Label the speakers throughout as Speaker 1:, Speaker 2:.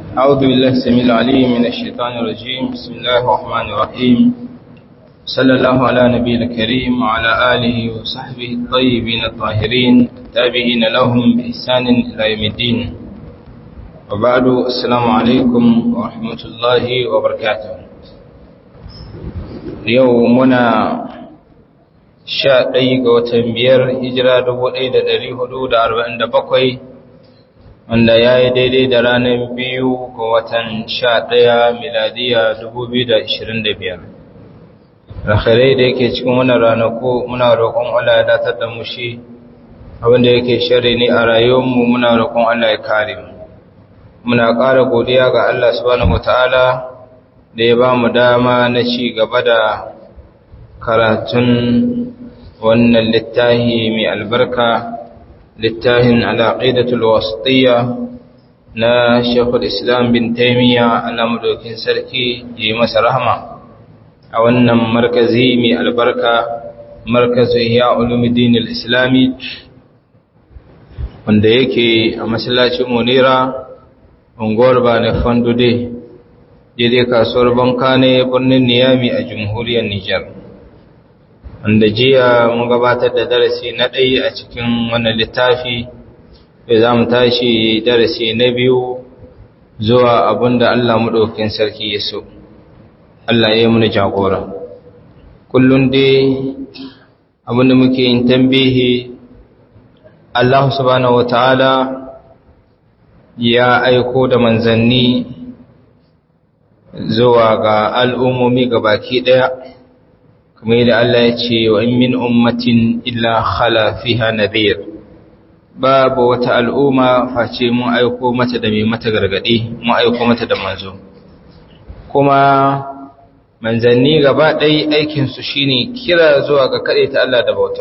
Speaker 1: أعوذ بالله السميع العليم من الشيطان الرجيم بسم الله الرحمن الرحيم صلى الله على نبي الكريم وعلى آله وصحبه الطيبين الطاهرين التابعين لهم بإحسان إلى يوم الدين وبعد السلام عليكم ورحمة الله وبركاته يومنا sha ɗaya ga watan biyar hijira dubu ɗaya da ɗari hudu da arba'in da bakwai wanda ya yi daidai da ranar biyu ga watan sha ɗaya miladiya dubu biyu da ashirin da biyar rakhirai da yake cikin wannan ranaku muna roƙon Allah ya datar da mu shi abinda yake shari ne a rayuwarmu muna roƙon Allah ya kare mu muna ƙara godiya ga Allah subhanahu wataala da ya ba mu dama na ci gaba da karatun wannan littahi mai albarka littahin al'aqidatul wasitiyya na Sheikhul Islam bin Taymiyyah alamudokin sarki yi masa rahama a wannan markazi mai albarka markazu ya ulumuddin al-islami wanda yake a masallacin Munira unguwar Bane Fandude daidai kasuwar Banka ne birnin Niyami a jamhuriyar Nijar wanda jiya mun gabatar da darasi na ɗaya a cikin wannan littafi da za mu tashi darasi na biyu zuwa abinda Allah maɗaukin sarki ya so Allah ya yi muni jagora kullum dai abinda muke yin tambihi Allah subhanahu wata'ala ya aiko da manzanni zuwa ga al'ummomi baki ɗaya kamar yadda Allah ya ce wa in min ummatin illa khala fiha nadhir babu wata al'umma face mun aiko mata da mai mata gargadi mun aiko mata da manzo kuma manzanni gaba ɗaya aikin su shine kira zuwa ga kade ta Allah da bauta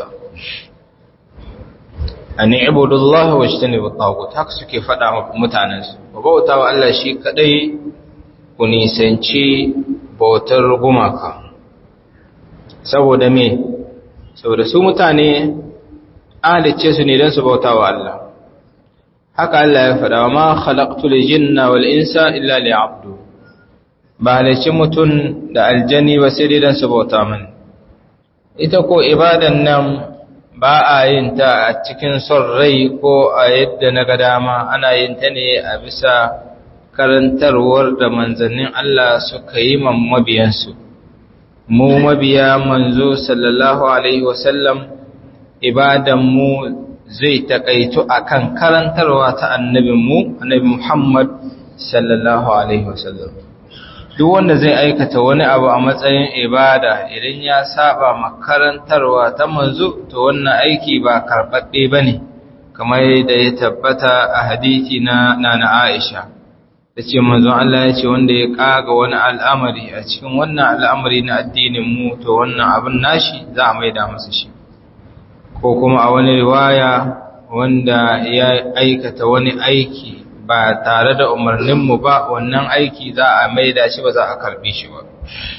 Speaker 1: an ibudullah wa ijtanibu at haka suke faɗa wa mutanen su bauta wa Allah shi kadai ku nisanci bautar gumaka saboda me saboda su mutane halicce su ne don su bauta wa Allah haka Allah ya faɗa wa ma khalaqtul jinna wal insa illa liya'budu ba halicci mutum da aljani ba sai dai don su bauta min ita ko ibadan nan ba a yin ta a cikin son rai ko a yadda na ga dama ana yin ta ne a bisa karantarwar da manzannin Allah suka yi mabiyansu mu mabiya manzo sallallahu alaihi wasallam ibadanmu zai takaitu akan karantarwa ta annabinmu annabi Muhammad sallallahu alaihi wasallam duk wanda zai aikata wani abu a matsayin ibada idan ya saba makarantarwa ta manzo to wannan aiki ba karɓaɓɓe bane kamar da ya tabbata a hadisi na nana Aisha da ce manzon Allah ya ce wanda ya kaga wani al'amari a cikin wannan al'amari na addinin mu to wannan abin nashi za a maida masa shi ko kuma a wani riwaya wanda ya aikata wani aiki ba tare da umarninmu ba wannan aiki za a maida shi ba za a karbi shi ba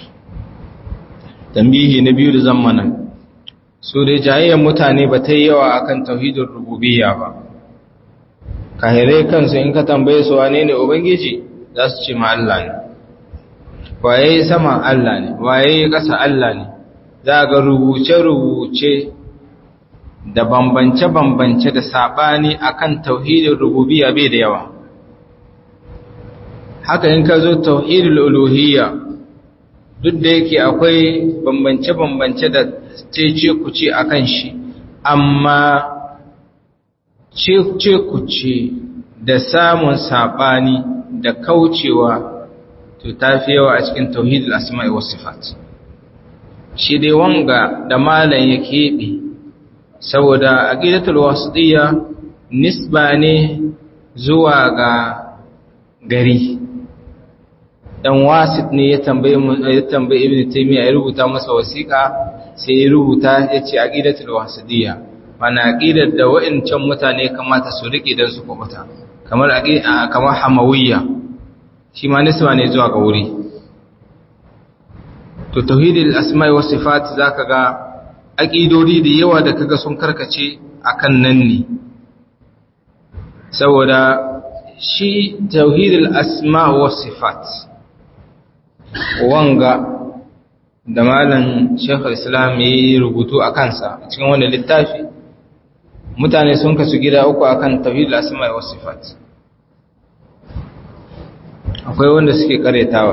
Speaker 1: tambihi na biyu da zammana su dai jayayyar mutane ba ta yi yawa akan tauhidin rububiyya ba kahirai kansu in ka tambaye su wane ne ubangiji za su ce ma Allah ne waye sama Allah ne waye ƙasa Allah ne za ga rubuce-rubuce da bambance-bambance da saɓani akan tauhidin rububiyya bai da yawa haka in ka zo tauhidul uluhiyya duk da yake akwai bambance-bambance da cece kuce akan shi amma ce kuce da samun saɓani da kaucewa to ta fi yawa a cikin tauhidul asma'i wasu sifat shi dai wanga da malam ya keɓe saboda aqidatul wasitiyya nisba ne zuwa ga gari dan wasit ne ya tambaye ya tambaye ibnu taymiya ya rubuta masa wasiqa sai ya rubuta yace aqidatul wasitiyya mana aqidar da wa'incan mutane kamata su rike dan su kubuta kamar aqida kamar hamawiyya shi ma nisba ne zuwa ga wuri to tauhidul asma'i was sifat zaka ga aqidodi da yawa da kaga sun karkace akan nan ne saboda shi tauhidul asma wa sifat wanga da malam shekul islam ya yi rubutu a kansa cikin wani littafi mutane sun kasu gida uku akan tauhidul asma wa sifat akwai wanda suke karyatawa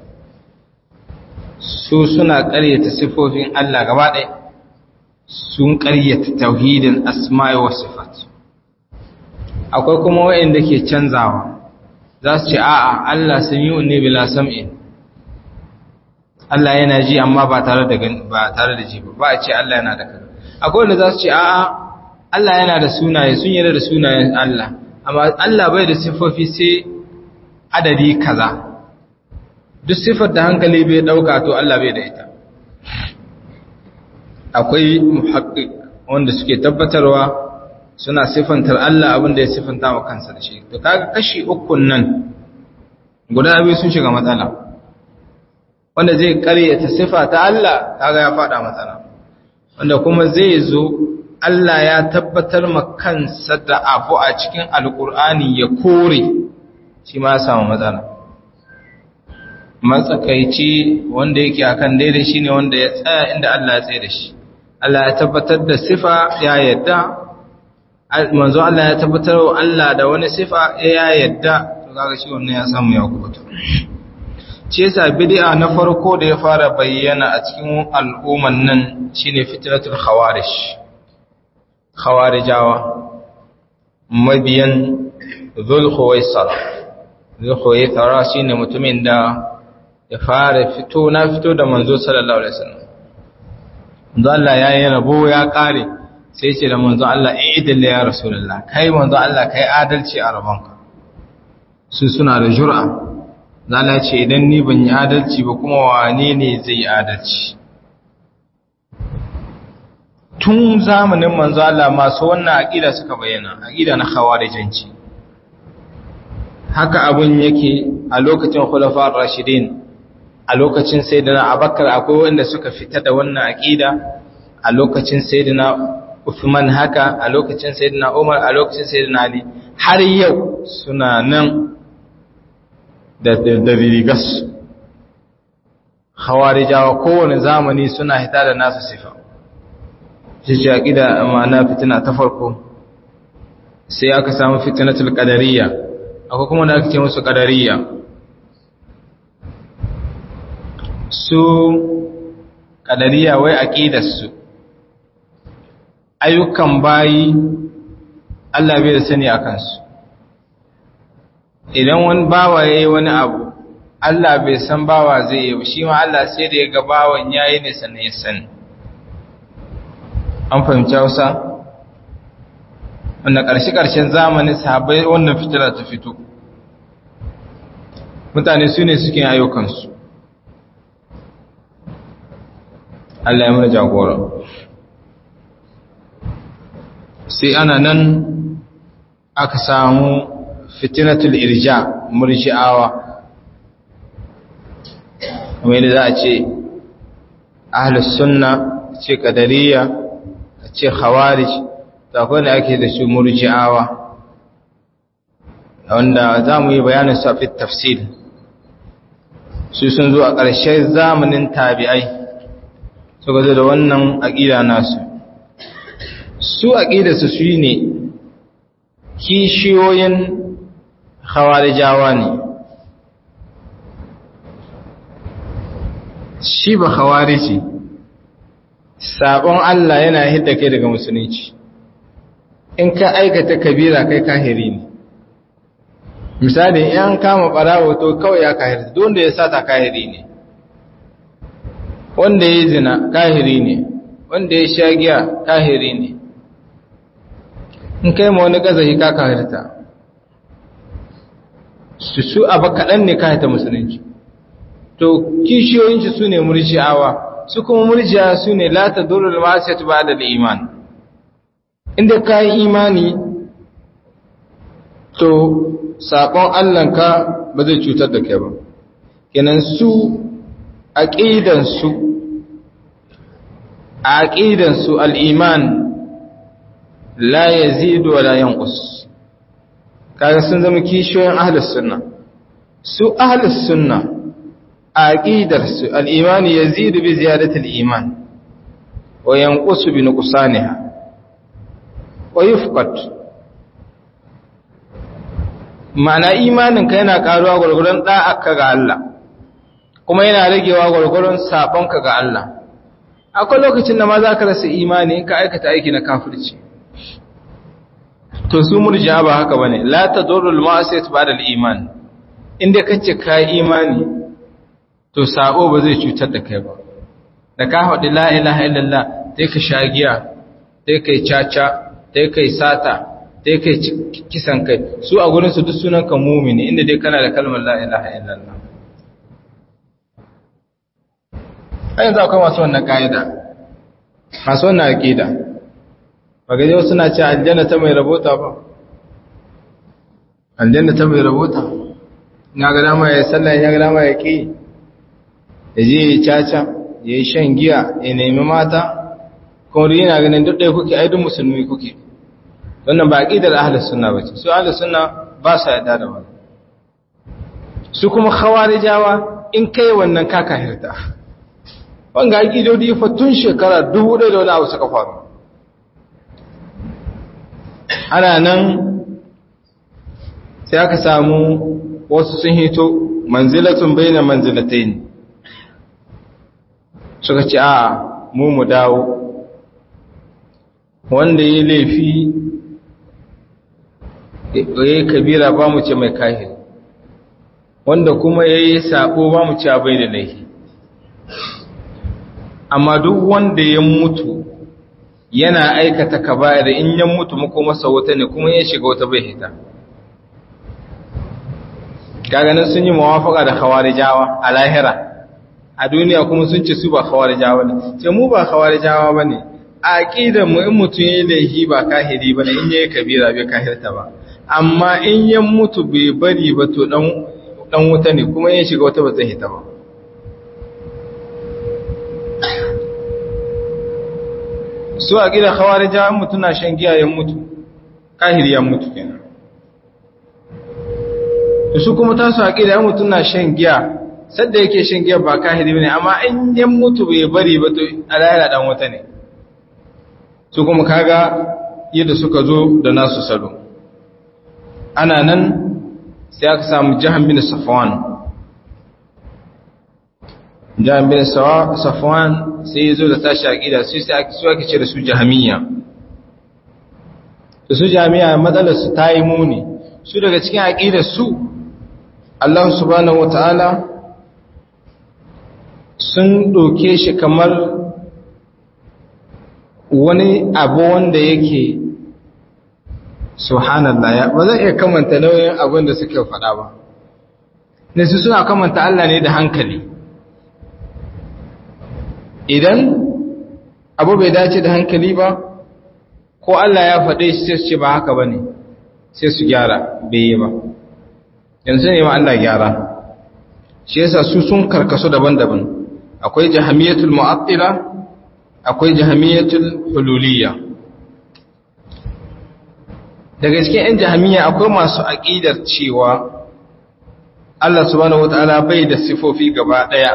Speaker 1: su suna karyata sifofin Allah gaba ɗaya sun karyata tauhidin asma wa sifat akwai kuma waɗanda ke canzawa za su ce a'a Allah sami'un ne bila sam'in Allah yana ji amma ba tare da ba tare da ji ba ba a ce Allah yana da kaza akwai wanda za su ce a'a Allah yana da sunaye sun yarda da sunayen Allah amma Allah bai da sifofi sai adadi kaza duk sifar da hankali bai dauka to Allah bai da ita akwai muhaqqiq wanda suke tabbatarwa suna sifantar Allah abin da ya sifanta wa kansa da shi to kaga kashi ukun nan guda biyu sun shiga matsala wanda zai karyata sifa ta Allah kaga ya fada matsala wanda kuma zai zo Allah ya tabbatar ma kansa da abu a cikin alkur'ani ya kore shi ma ya samu matsala matsakaici wanda yake akan daidai shine wanda ya tsaya inda Allah ya tsaye da shi Allah ya tabbatar da sifa ya yadda manzo Allah ya tabbatar wa Allah da wani sifa ya yadda to kaga shi wannan ya samu ya kubuta ce yasa bid'a na farko da ya fara bayyana a cikin al'umman nan shine fitnatul khawarij khawarijawa mabiyan dhul khuwaisar dhul khuwaisar shine mutumin da ya fara fito na fito da manzo sallallahu alaihi wasallam manzo Allah ya yi rabo ya kare sai ce da manzo Allah idil ya rasulullah kai manzo Allah kai adalci a rabonka su suna da jur'a zala ce idan ni ban yi adalci ba kuma wane ne zai yi adalci tun zamanin manzo Allah masu wannan aqida suka bayyana aqida na khawarijanci haka abun yake a lokacin khulafa rashidin a lokacin sayyidina abakar akwai wanda suka fita da wannan aqida a lokacin sayyidina Uthman haka a lokacin sayyidina Umar a lokacin sayyidina Ali har yau suna nan da da rigas khawarijawa kowane zamani suna hita da nasu sifa shi ce aqida ma'ana fitina ta farko sai aka samu fitnatul qadariyya akwai kuma da ake ce musu qadariyya su qadariyya wai aqidar su ayyukan bayi Allah bai da sani a kansu idan wani bawa ya yi wani abu Allah bai san bawa zai yi shi ma Allah sai da ya ga bawan ya yi nisa na ya sani an fahimci hausa wanda ƙarshe-ƙarshen zamanin sahabai wannan fitila ta fito mutane su ne suke ayyukansu Allah ya mana jagora sai ana nan aka samu fitinatul irja murji'awa kamar yadda za a ce ahlus sunna ce kadariya a ce khawarij da akwai da ake da su murji'awa wanda za mu yi bayanin su a fit tafsir su sun zo a ƙarshen zamanin tabi'ai suka zo da wannan aƙida nasu su aƙidarsu su ne kishiyoyin khawarijawa ne shi ba khawariji sabon Allah yana hidda kai daga musulunci in ka aikata kabira kai kahiri ne misali in kama barawo to kawai ya kahiri don da ya sata kahiri ne wanda ya zina kahiri ne wanda ya sha giya kahiri ne in kai ma wani gazahi ka kahirta su su abu kaɗan ne kahirta musulunci to kishiyoyinci su ne murji'awa su kuma murji'a su ne lata durul masiyat ba da iman inda ka yi imani to saƙon allanka ba zai cutar da kai ba kenan su aƙidansu aƙidansu al'iman la ya zidu wa la yankus kaga sun zama kishiyoyin ahlus sunna su ahlus sunna aqidar su al-iman yazidu bi ziyadati al-iman wa yanqusu bi nuqsaniha wa yufqat ma'ana imanin ka yana karuwa gurgurun da'aka ga Allah kuma yana ragewa gurgurun sabon ka ga Allah akwai lokacin da ma za ka rasa imani in ka aikata aiki na kafirci to su murji'a ba haka bane la tadurru al-ma'siyatu ba'da al-iman inda kace ka imani to sabo ba zai cutar da kai ba da ka haɗu la ilaha illallah sai ka shagiya sai kai caca sai kai sata sai kai kisan kai su a gurin su duk sunan ka mumini inda dai kana da kalmar la ilaha illallah ai yanzu akwai masu wannan ka'ida masu wannan aqida ba gaje wasu na ce aljanna ta mai rabota ba aljanna ta mai rabota ya ga dama ya sallah ya ga dama ya ki ya je ya caca ya yi shan giya ya nemi mata kuma yana ganin duk ɗaya kuke aidun musulmi kuke wannan ba aqidar ahlus sunna bace su ahlus sunna ba sa yarda da wannan su kuma khawarijawa in kai wannan ka kahirta wanga aqidodi fa tun shekara 1000 da wani abu suka faru ana nan sai aka samu wasu sun hito manzilatun baina manzilatayn suka ce a mu mu dawo wanda ya laifi ya kabira ba mu ce mai kahir wanda kuma ya yi sabo ba mu ce bai da laifi amma duk wanda ya mutu yana aikata kaba'ir in ya mutu muku masa wata ne kuma ya shiga wata bai hita gaganin sun yi mawafaka da khawarijawa a lahira a duniya kuma sun ce su ba khawarijawa ne ce mu ba khawarijawa ba ne a aƙidar mu in mutum ya laifi ba kahiri ba ne in ya yi kabira bai kahirta ba amma in ya mutu bai bari ba to dan wuta ne kuma ya shiga wata ba zai hita ba su a ƙidar khawarijawa mutum na shan giya ya mutu kahiri ya mutu kenan su kuma tasu a ƙidar mutum na shan giya sadda yake shan giya ba kahiri bane amma in yan mutu bai bari ba to alayla dan wata ne su kuma kaga yadda suka zo da nasu salo ana nan sai aka samu jahan bin safwan jahan bin safwan sai ya zo da tashi aqida sai sai su ake ce da su jahamiyya da su jami'a matsalar su ta yi muni su daga cikin aqidar su Allah subhanahu wataala sun ɗauke shi kamar wani abu wanda yake subhanallah ya ba zan iya kamanta nauyin abin da suke faɗa ba ne su suna kamanta Allah ne da hankali idan abu bai dace da hankali ba ko Allah ya faɗe shi sai su ce ba haka ba ne sai su gyara bai yi ba yanzu ne ma Allah gyara shi yasa su sun karkasu daban-daban akwai jahamiyatul mu'attila akwai jahamiyatul hululiyya daga cikin ɗan jahamiya akwai masu aqidar cewa Allah subhanahu wataala bai da sifofi gaba daya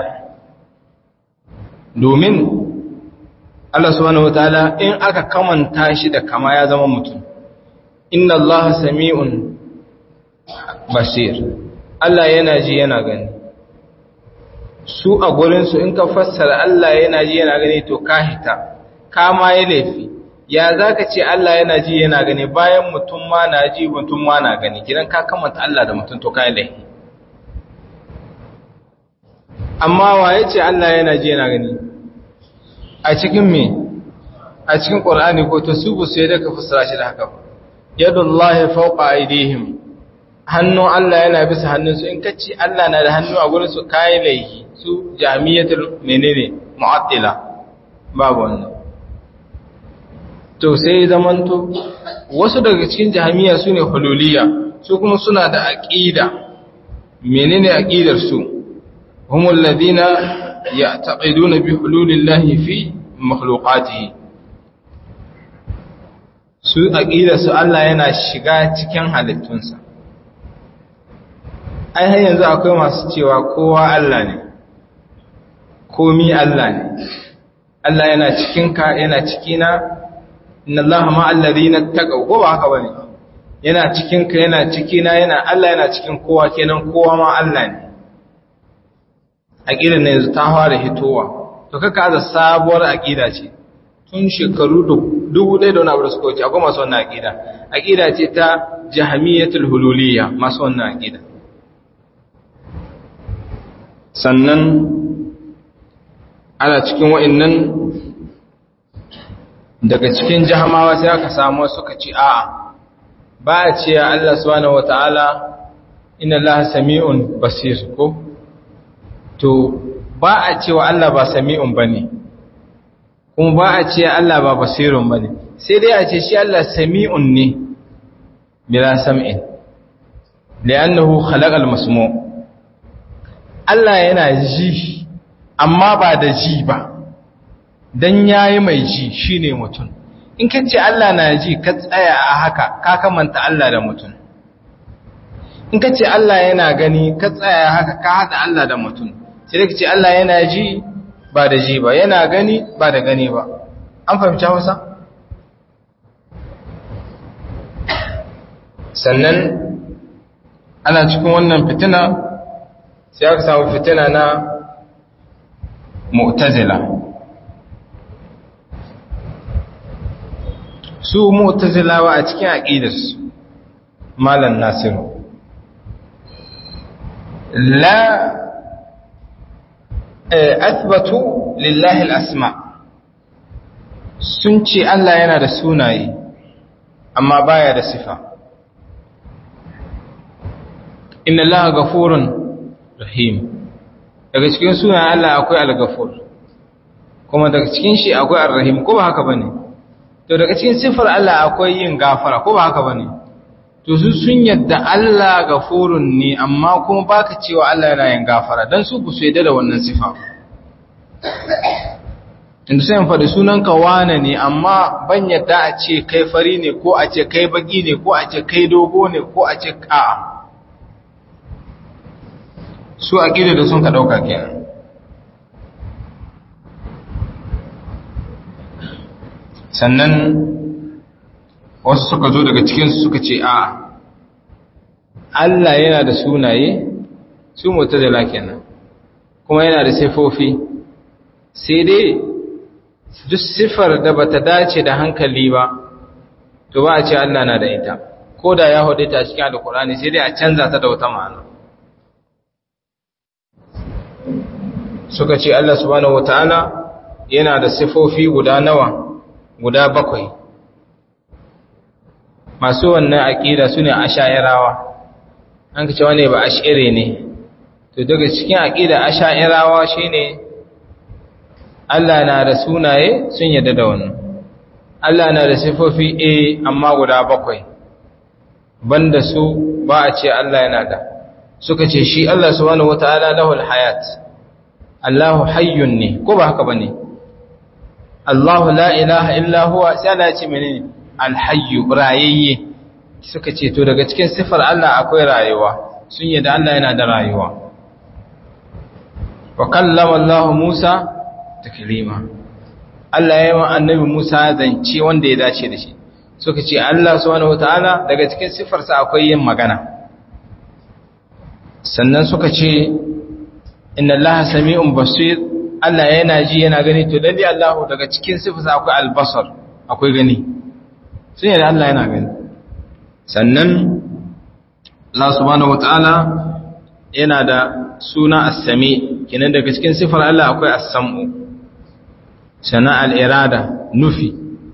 Speaker 1: domin Allah subhanahu wataala in aka kamanta shi da kama ya zama mutum inna Allah sami'un basir Allah yana ji yana gani su a gurinsu in ka fassara Allah yana ji yana gani to ka hita ka ma ya laifi ya za ka ce Allah yana ji yana gani bayan mutum ma na ji mutum ma na gani gidan ka kamanta Allah da mutum to ka yi laifi amma wa ya ce Allah yana ji yana gani a cikin me a cikin ƙwar'ani ko ta su sai da ka fassara shi da haka yadullahi fawqa aydihim hannun Allah yana bisa hannunsu in kacci Allah na da hannu a gurin su kai laifi su jami'atul menene mu'attila babu wannan to sai zamanto wasu daga cikin jami'a sune hululiyya su kuma suna da aqida menene aqidar su humul ladina ya'taqiduna bi hululillahi fi makhluqatihi su aqidar su Allah yana shiga cikin halittunsa ai har yanzu akwai masu cewa kowa Allah ne komi Allah ne Allah yana cikinka yana cikina inna Allah ma alladhina taqaw ko ba haka bane yana cikinka yana cikina yana Allah yana cikin kowa kenan kowa ma Allah ne aqidar ne yanzu ta fara hitowa to kaka aza sabuwar aqida ce tun shekaru dubu ɗaya da wani abu da suka wuce akwai masu wannan aqida aqida ce ta jahmiyatul hululiyya masu wannan aqida sannan ana cikin wa'annan daga cikin jahamawa sai aka samu suka ci a'a ba a ce ya Allah subhanahu wata'ala inna Allah sami'un basir ko to ba a ce wa Allah ba sami'un bane kuma ba a ce Allah ba basirun bane sai dai a ce shi Allah sami'un ne bila sam'in li'annahu khalaqal masmu' Allah yana ji amma ba da ji ba dan yayi mai ji shine mutum in ka ce Allah na ji ka tsaya a haka ka kamanta Allah da mutum in ka ce Allah yana gani ka tsaya haka ka haɗa Allah da mutum sai ka ce Allah yana ji ba da ji ba yana gani ba da gani ba an fahimci wasa sannan ana cikin wannan fitina sai aka samu fitina na mu'tazila su mu'tazilawa a cikin aqidarsu malan nasiru la athbatu lillahi al-asma sun ce Allah yana da sunaye amma baya da sifa inna allaha ghafurun rahim daga cikin sunayen Allah akwai al-ghafur kuma daga cikin shi akwai ar-rahim ko ba haka bane to daga cikin sifar Allah akwai yin gafara ko ba haka bane to su sun yadda Allah gafurun ne amma kuma baka cewa Allah yana yin gafara dan su ku su yadda da wannan sifa inda sai faɗi sunan ka wane ne amma ban yadda a ce kai fari ne ko a ce kai baki ne ko a ce kai dogo ne ko a ce a'a su aqida da sun ka dauka kenan sannan wasu suka zo daga cikinsu suka ce a Allah yana da sunaye su mutazila kenan kuma yana da sifofi sai dai duk sifar da bata dace da hankali ba to ba a ce Allah na da ita ko da ya hudu ta cikin alkurani sai dai a canza ta da wata ma'ana suka ce Allah subhanahu wataala yana da sifofi guda nawa guda bakwai masu wannan aƙida su ne asha'irawa an ka cewa ne ba ash'ire ne to daga cikin aƙida asha'irawa shi ne Allah na da sunaye sun yadda da wannan Allah na da sifofi a amma guda bakwai banda su ba a ce Allah yana da suka ce shi Allah subhanahu wata'ala lahul hayat Allahu hayyun ne ko ba haka bane Allahu la ilaha illa huwa sai Allah ya ce menene alhayyu rayayye suka ce to daga cikin sifar Allah akwai rayuwa sun yi da Allah yana da rayuwa wa kallama Allah Musa taklima Allah ya yi wa annabi Musa zance wanda ya dace da shi suka ce Allah subhanahu wataala daga cikin sifarsa akwai yin magana sannan suka ce inna Allah sami'un basir Allah yana ji yana gani to lalle Allah daga cikin sifarsa akwai albasar akwai gani sun yadda Allah yana gani sannan Allah subhanahu wata'ala yana da suna as-sami kenan daga cikin sifar Allah akwai as-sam'u sannan al-irada nufi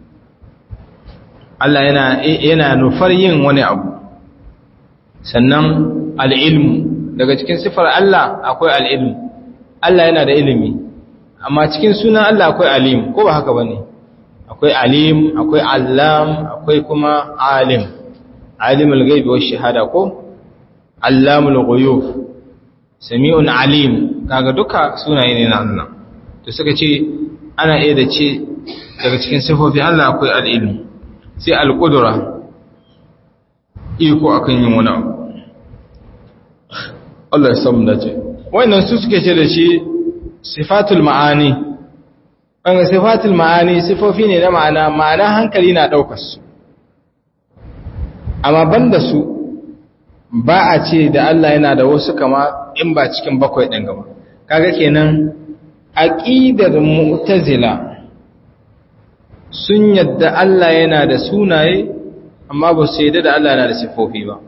Speaker 1: Allah yana yana nufar yin wani abu sannan al-ilmu daga cikin sifar Allah akwai al-ilmu Allah yana da ilimi amma cikin sunan Allah akwai alim ko ba haka bane akwai alim akwai allam akwai kuma alim alimul ghaibi wash shahada ko allamul ghuyub sami'un alim kaga duka sunaye ne na Allah to suka ce ana iya da ce daga cikin sifofi Allah akwai al-ilm sai al-qudra iko akan yin wani abu Allah ya samu dace wannan su suke ce da shi sifatul ma'ani an sifatul ma'ani sifofi ne na ma'ana ma'ana hankali na daukar su amma banda su ba a ce da Allah yana da wasu kama in ba cikin bakwai ɗin gaba kaga kenan aqidar mu'tazila sun yadda Allah yana da sunaye amma ba su yadda da Allah yana da sifofi ba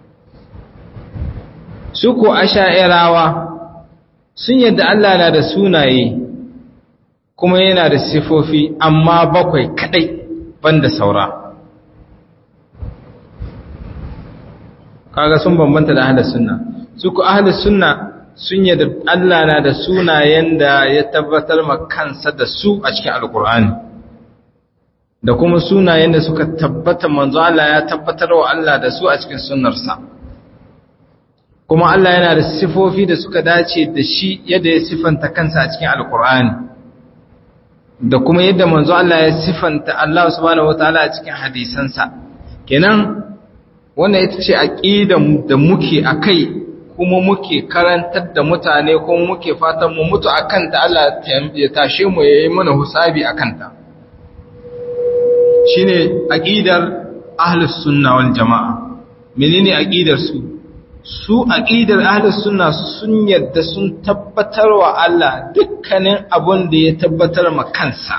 Speaker 1: su ko asha'irawa sun yadda Allah yana da sunaye kuma yana da sifofi amma bakwai kadai banda saura kaga sun bambanta da ahlus sunna su ku ahlus sunna sun yadda Allah na da sunayen da ya tabbatar ma kansa da su a cikin alkur'ani da kuma sunayen da suka tabbata manzo Allah ya tabbatar wa Allah da su a cikin sunnarsa kuma Allah yana da sifofi da suka dace da shi yadda ya sifanta kansa a cikin alkur'ani da kuma yadda manzo Allah ya sifanta Allah subhanahu wataala a cikin hadisansa kenan wannan ita ce aqidar da muke akai kuma muke karantar da mutane kuma muke fatan mu mutu akan ta Allah ya tashe mu yayi mana husabi akan ta shine aqidar ahlus sunna wal jamaa menene aqidar su su aqidar ahlus sunna sun yadda sun tabbatar wa Allah dukkanin abun da ya tabbatar ma kansa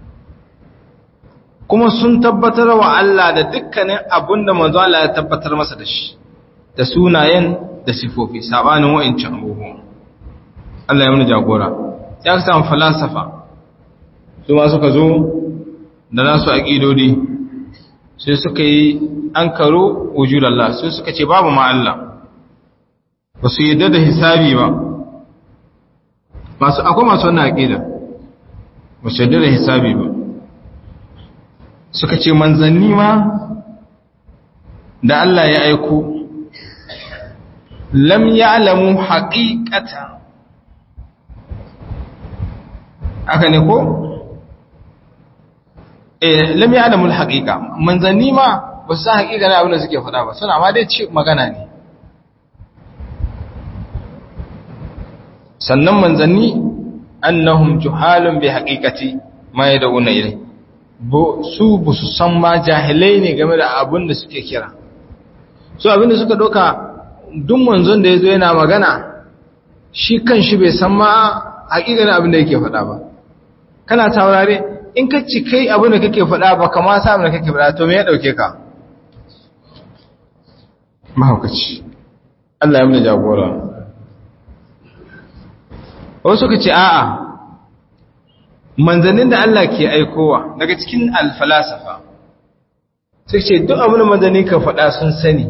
Speaker 1: kuma sun tabbatar wa Allah da dukkanin abun da manzo Allah ya tabbatar masa da shi da sunayen da sifofi sabanin wa'ancan abubuwan Allah ya mana jagora ya ka samu falasafa su ma suka zo da nasu aqidodi sai suka yi an karo wujud Allah sai suka ce babu ma Allah ba su yadda da hisabi ba masu akwai masu wannan aqida ba su yadda da hisabi ba suka ce manzanni ma da Allah ya aiko lam ya'lamu haqiqata aka ne ko eh lam ya'lamu al-haqiqa manzanni ma ba su san haqiqa ne abin da suke faɗa ba suna ma dai ce magana ne sannan manzanni annahum juhalun bi haqiqati ma yad'una ilay su bu su san ma jahilai ne game da abin da suke kira su abin da suka doka duk manzon da yazo yana magana shi kan shi bai san ma haƙiƙanin abin da yake faɗa ba kana taurare in ka ci kai abin da kake faɗa ba kama sa abin da kake faɗa to me ya ɗauke ka mahaukaci Allah ya mana jagora wasu ka ce a'a manzannin da Allah ke aikowa daga cikin alfalasafa sai ce duk abin da manzanni ka faɗa sun sani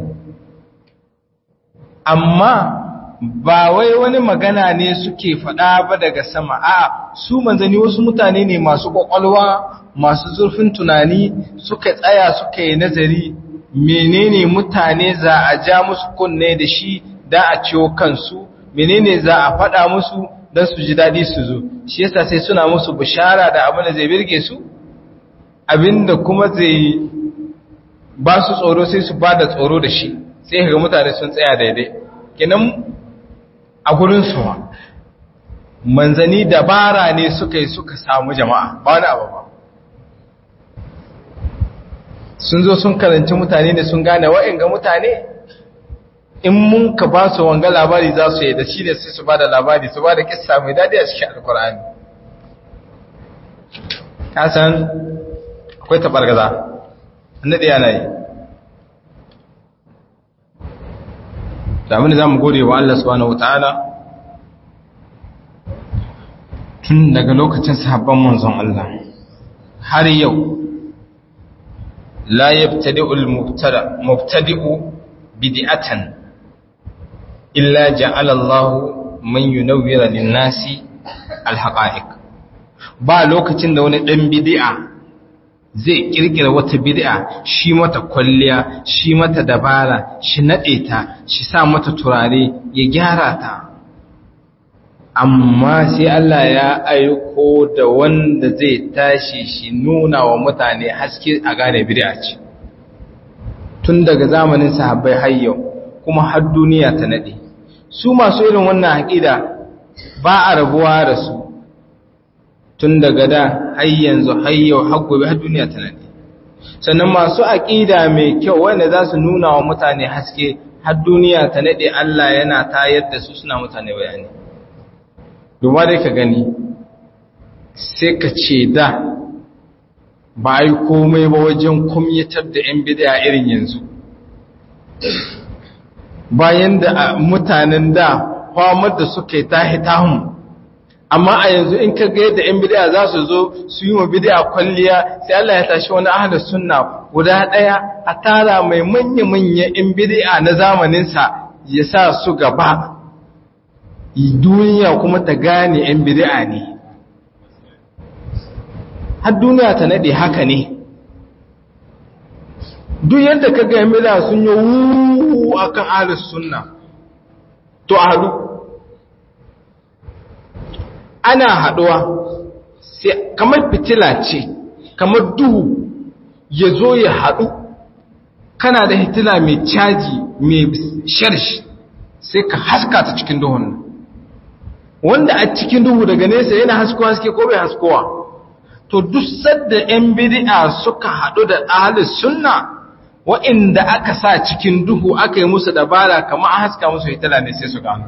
Speaker 1: amma ba wai wani magana ne suke faɗa ba daga sama a su manzanni wasu mutane ne masu ƙwaƙwalwa masu zurfin tunani suka tsaya suka yi nazari menene mutane za a ja musu kunne da shi da a ciwo kansu menene za a faɗa musu don su ji daɗi su zo shi yasa sai suna musu bishara da abin da zai birge su abinda kuma zai ba su tsoro sai su ba da tsoro da shi sai ga mutane sun tsaya daidai kenan a gurin su manzani dabara ne suka yi suka samu jama'a ba wani abu ba sun zo sun karanci mutane da sun gane wa'in ga mutane in mun ka ba su wanga labari za su yi da shi ne sai su ba da labari su ba da kissa mai daɗi a cikin alkur'ani kasan akwai taɓargaza annaɗi yana yi da za mu gode wa Allah subhanahu wa ta'ala tun daga lokacin sahabban manzon Allah har yau la yabtadi'u al-mubtadi'u bid'atan illa ja'ala Allah man yunawwira lin-nasi al-haqa'iq ba lokacin da wani dan bid'a zai kirkira wata bid'a shi mata kwalliya shi mata dabara shi nade ta shi sa mata turare ya gyara ta amma sai Allah ya aiko da wanda zai tashi shi nuna wa mutane haske a gane bid'a ce tun daga zamanin sahabbai har yau kuma har duniya ta nade su masu irin wannan haƙida ba a rabuwa da su tun daga da har yanzu har yau har gobe har duniya ta nade sannan masu aƙida mai kyau wanda za su nuna wa mutane haske har duniya ta nade Allah yana tayar da su suna mutane bayani duba dai ka gani sai ka ce da ba yi komai ba wajen kumyatar da 'yan bid'a irin yanzu bayan da mutanen da kwamar da suka yi tahi tahun amma a yanzu in ka ga yadda 'yan bid'a za su zo su yi wa bid'a kwalliya sai Allah ya tashi wani ahli sunna guda ɗaya a tara mai manya-manya 'yan bid'a na zamaninsa ya sa su gaba duniya kuma ta gane 'yan bid'a ne har duniya ta nade haka ne duk yadda ka ga 'yan bid'a sun yi wuuu akan ahli sunna to a haɗu ana haɗuwa kamar fitila ce kamar duhu ya zo ya haɗu kana da hitila mai caji mai sharshi sai ka haska ta cikin duhun wanda a cikin duhu daga nesa yana haskowa haske ko bai haskowa to duk sadda 'yan bid'a suka haɗu da ahalis sunna wa'inda aka sa cikin duhu aka yi musu dabara kamar a haska musu hitila ne sai su gano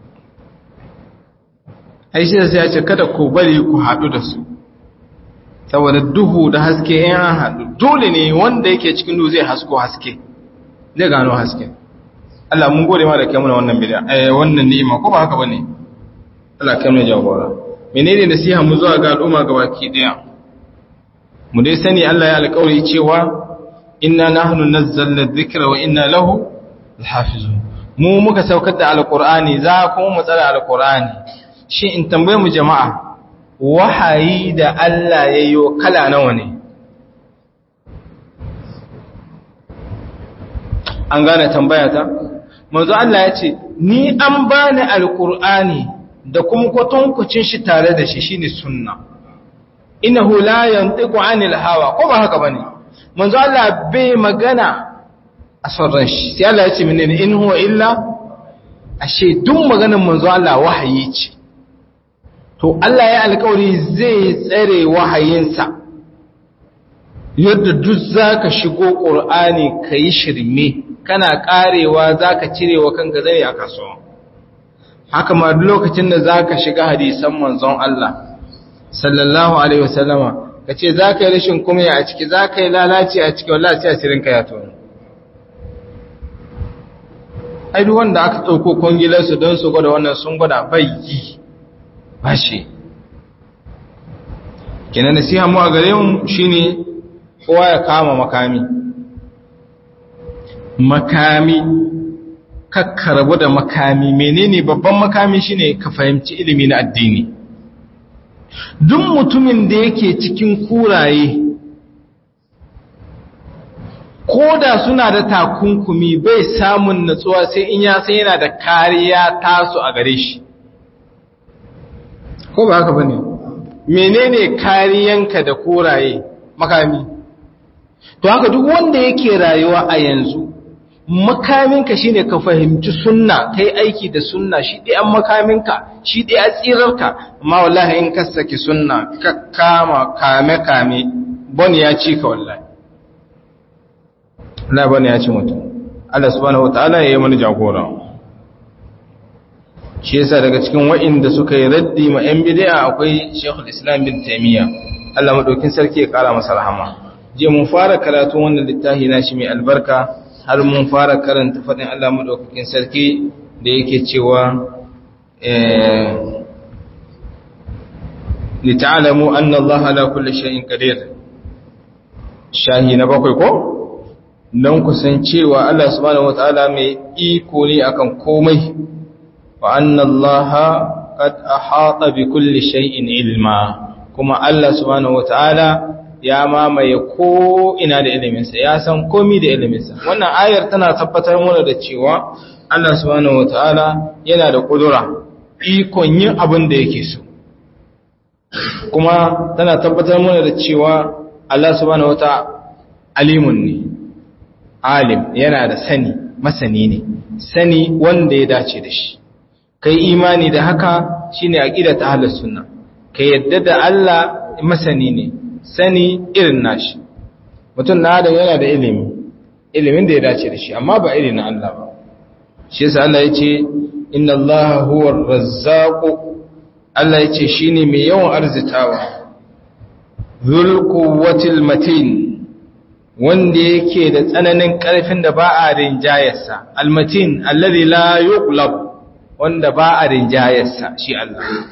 Speaker 1: aishi da sai ya ce kada ku bari ku haɗu da su saboda duhu da haske in an haɗu dole ne wanda yake cikin duhu zai hasko haske zai gano haske Allah mun gode ma da kai muna wannan bid'a eh wannan ni'ima ko ba haka bane Allah kai mu jagora menene nasiha mu zuwa ga al'umma gabaki daya mu dai sani Allah ya alƙawari cewa inna nahnu nazzalna dhikra wa inna lahu lahafizun mu muka saukar da alqur'ani za kuma mu tsara alqur'ani shi in tambaye mu jama'a wahayi da Allah ya yi kala nawa ne an gane tambaya ta manzo Allah ya ce ni an bani alkur'ani da kuma kwatankwacin shi tare da shi shine sunna innahu la yantiqu anil hawa ko ba haka bane manzo Allah bai magana a sauran shi sai Allah ya ce menene in huwa illa ashe duk maganar manzo Allah wahayi ce to Allah ya alkawari zai tsare wahayinsa yadda duk zaka shigo Qur'ani kai shirme kana karewa zaka cirewa kanka zai a kasuwa haka ma duk lokacin da zaka shiga hadisan manzon Allah sallallahu alaihi wasallama kace zaka yi rashin kumya a ciki zaka yi lalaci a ciki wallahi sai asirin ka ya tono ai duk wanda aka dauko kongilar su don su gwada wannan sun gwada bai yi bashi kenan nasiha mu a gare mu shine kowa ya kama makami makami kakkarabu da makami menene babban makami shine ka fahimci ilimi na addini duk mutumin da yake cikin kuraye ko da suna da takunkumi bai samun natsuwa sai in ya san yana da kariya tasu a gare shi ko ba haka bane menene kariyanka da kuraye makami to haka duk wanda yake rayuwa a yanzu makaminka shine ka fahimci sunna kai aiki da sunna shi dai an makaminka shi dai a tsirarka amma wallahi in ka saki sunna ka kama kame kame bon ya ci ka wallahi Allah bane ya ci mutum Allah subhanahu wataala ya yi mana jagora shi yasa daga cikin wa'inda suka yi raddi ma yan bid'a akwai Sheikhul Islam bin Taymiyyah Allah madaukin sarki ya kara masa rahama je mun fara karatu wannan littafi na shi mai albarka har mun fara karanta faɗin Allah maɗaukakin sarki da yake cewa lita'alamu anna Allah ala kulli shay'in qadir shahi na bakwai ko dan kusan cewa Allah subhanahu wataala mai iko ne akan komai wa anna Allah qad ahata bi kulli shay'in ilma kuma Allah subhanahu wataala ya mamaye ko ina da iliminsa ya san komi da iliminsa wannan ayar tana tabbatar mana da cewa Allah subhanahu wataala yana da kudura ikon yin abin da yake so kuma tana tabbatar mana da cewa Allah subhanahu wataala alimun ne alim yana da sani masani ne sani wanda ya dace da shi kai imani da haka shine aqida ta ahlus sunna kai yadda da Allah masani ne sani irin nashi mutum na adam yana da ilimi ilimin da ya dace da shi amma ba irin na Allah ba shi yasa Allah yace inna Allah huwa ar-razzaq Allah yace shine mai yawan arzitawa dhul quwwatil matin wanda yake da tsananin ƙarfin da ba a rinjayarsa almatin alladhi la yuqlab wanda ba a rinjayarsa shi Allah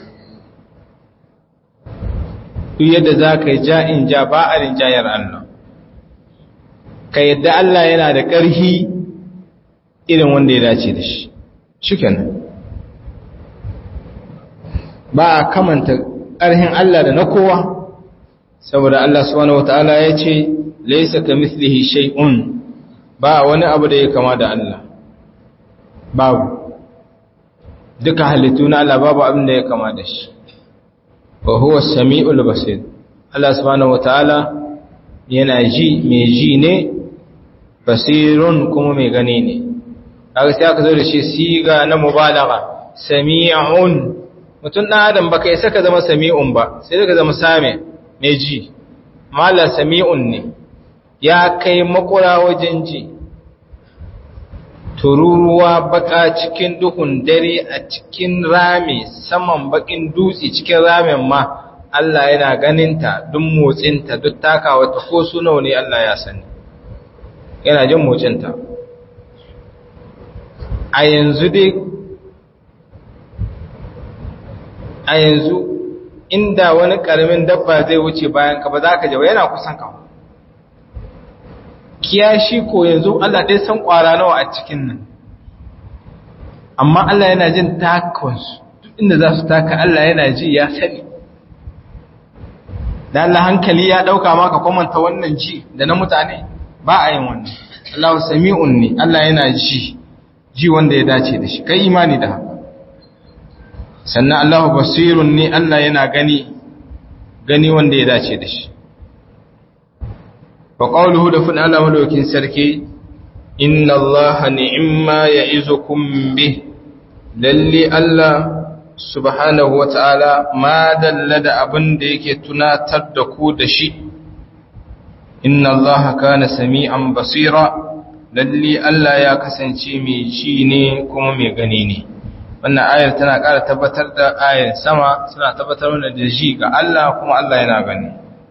Speaker 1: duk yadda za ka yi ja'in ja ba a rinjayar Allah ka yadda Allah yana da ƙarfi irin wanda ya dace da shi shiken ba a kamanta ƙarfin Allah da na kowa saboda Allah subhanahu wata'ala ya ce laisa ka mislihi shay'un ba wani abu da ya kama da Allah babu duka halittu na Allah babu abin da ya kama da shi wa huwa sami'ul basir Allah subhanahu wataala yana ji mai ji ne basirun kuma mai gani ne kaga sai aka zo da shi siga na mubalagha sami'un mutum dan adam baka isa ka zama sami'un ba sai ka zama sami mai ji mala sami'un ne ya kai makura wajen ji tururuwa baka cikin duhun dare a cikin rami saman bakin dutse cikin ramin ma Allah yana ganinta duk motsinta duk takawa ta ko su nawa ne Allah ya sani yana jin motsinta a yanzu dai a yanzu inda wani karamin dabba zai wuce bayan ka ba za ka jawo yana kusan ka kiyashi ko yanzu Allah dai san kwara nawa a cikin nan amma Allah yana jin takonsu duk inda za su taka Allah yana ji ya sani da Allah hankali ya dauka maka kwamanta wannan ji da na mutane ba a yin wannan Allah sami'un ne Allah yana ji ji wanda ya dace da shi kai imani da haka sannan Allah basirun ne Allah yana gani gani wanda ya dace da shi wa qawluhu da fun Allah madaukin sarki inna Allah ni'ma ya'izukum bih lalle Allah subhanahu wata'ala ma dalla da abin da yake tunatar da ku da shi inna Allah kana sami'an basira lalle Allah ya kasance mai ji ne kuma mai gani ne wannan ayar tana ƙara tabbatar da ayar sama suna tabbatar mana da ji ga Allah kuma Allah yana gani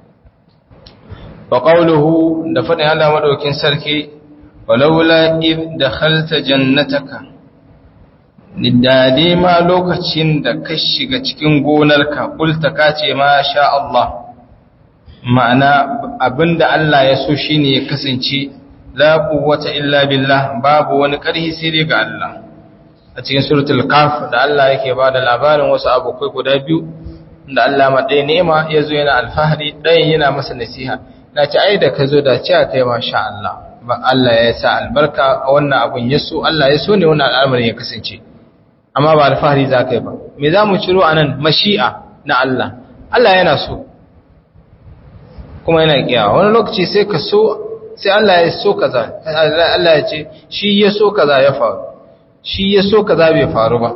Speaker 1: wa qawluhu da fadin Allah madaukin sarki walaula id dakhalta jannataka lidade ma lokacin da ka shiga cikin gonarka kulta ka ce ma sha Allah ma'ana abinda Allah ya so shine ya kasance la quwwata illa billah babu wani ƙarfi sai dai ga Allah a cikin suratul kaf da Allah yake ba da labarin wasu abokai guda biyu da Allah ma ɗaya nema ya zo yana alfahari ɗayan yana masa nasiha na ci ai da ka zo da ci a kai masha Allah ba Allah ya sa albarka a wannan abun ya so Allah ya so ne wannan al'amarin ya kasance amma ba alfahari za ka yi ba me za mu ciro a nan mashi'a na Allah Allah yana so kuma yana kiyawa wani lokaci sai ka so sai Allah ya so kaza Allah ya ce shi ya so kaza ya faru shi ya so kaza bai faru ba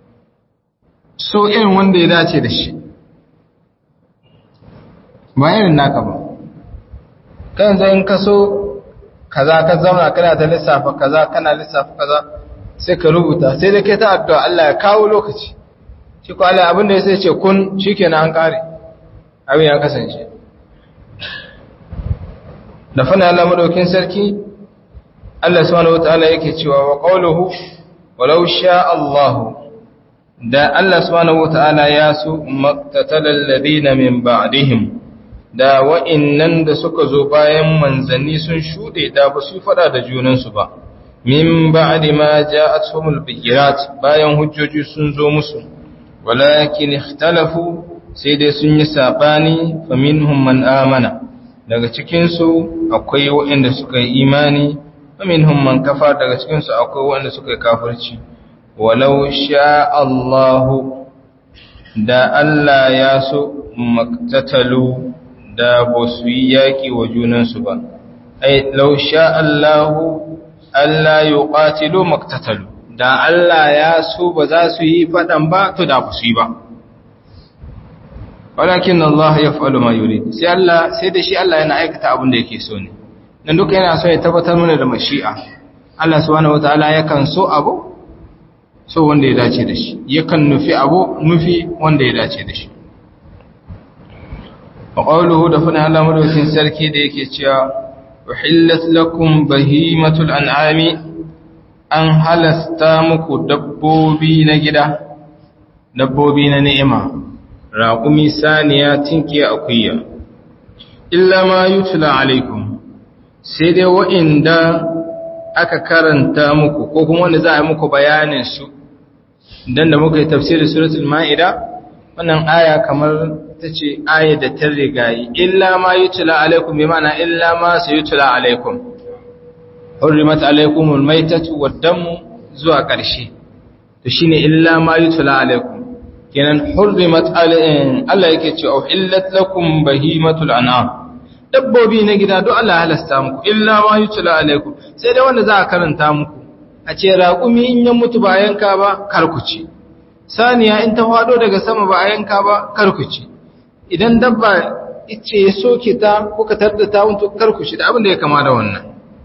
Speaker 1: so irin wanda ya dace da shi ba irin naka ba kan zai in ka so kaza ka zauna kana ta lissafa kaza kana lissafa kaza sai ka rubuta sai da kai ta addu'a Allah ya kawo lokaci shi ko Allah abinda ya sai ce kun shikenan an kare abin ya kasance da fana Allah madaukin sarki Allah subhanahu wataala yake cewa wa qawluhu walau sha Allah da Allah subhanahu wataala ya so maqtatalal ladina min ba'dihim da wa'innan da suka zo bayan manzanni sun shude da ba su fada da junansu ba min ba'di ma ja'atuhumul bayyinat bayan hujjoji sun zo musu walakin ikhtalafu sai dai sun yi sabani faminhum man amana daga cikinsu akwai waɗanda suka yi imani minhum man kafa daga cikinsu akwai waɗanda suka yi kafirci walau sha Allahu da Allah ya so maktatalu da ba su yi yaƙi wa junansu ba ai lau sha Allahu Allah ya ƙatilo maktatalu da Allah ya so ba za su yi fadan ba to da ba su yi ba walakin Allah ya fa'alu ma yurid sai Allah sai da shi Allah yana aikata abin da yake so ne dan duka yana so ya tabbatar mana da mashi'a Allah subhanahu wataala yakan so abu so wanda ya dace da shi yakan nufi abu nufi wanda ya dace da shi wa qawluhu da fana Allah madaukin sarki da yake cewa uhillat lakum bahimatul an'ami an halasta muku dabbobi na gida dabbobi na ni'ima raƙumi saniya tinkiya akuya illa ma yutla alaikum sai dai wa'inda aka karanta muku ko kuma wanda za a yi muku bayanin su dan da muka yi tafsirin suratul ma'ida wannan aya kamar ta ce aya da ta rigayi illa ma yutla alaikum bi ma'ana illa ma sayutla alaikum hurrimat alaikumul maitatu wad-damu zuwa ƙarshe to shine illa ma yutla alaikum kenan hurrimat alaihim Allah yake cewa uhillat lakum bahimatul an'am dabbobi na gida duk Allah halasta muku illa ma yutla alaikum sai dai wanda za a karanta muku a ce raƙumi in ya mutu ba yanka ba karkuci saniya in ta fado daga sama ba a yanka ba karkuci idan dabba ice ya soke ta ko ka tarda ta mutu karkuci da abin da ya kama da wannan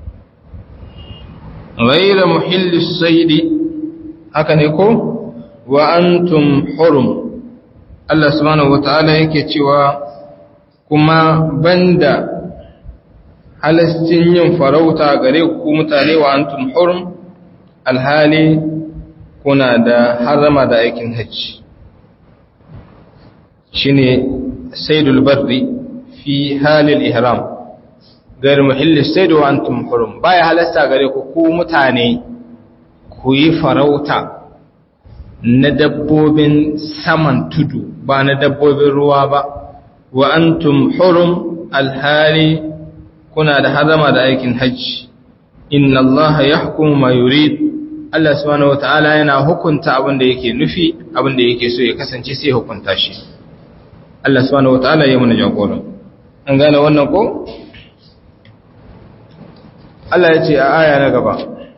Speaker 1: ghayra muhillis saidi haka ne ko wa antum hurum Allah subhanahu wataala yake cewa kuma banda halastin yin farauta gare ku mutane wa antum hurum alhali kuna da harama da aikin hajji shine saydul barri fi halil ihram gar muhillis sayd wa antum hurum baya halasta gare ku ku mutane ku yi farauta na dabbobin saman tudu ba na dabbobin ruwa ba wa antum hurum alhali kuna da hazama da aikin hajji inna allaha yahkumu ma yurid Allah subhanahu wataala yana hukunta abin da yake nufi abin da yake so ya kasance sai hukunta shi Allah subhanahu wataala ya mana jagora an gane wannan ko Allah ya ce a aya na gaba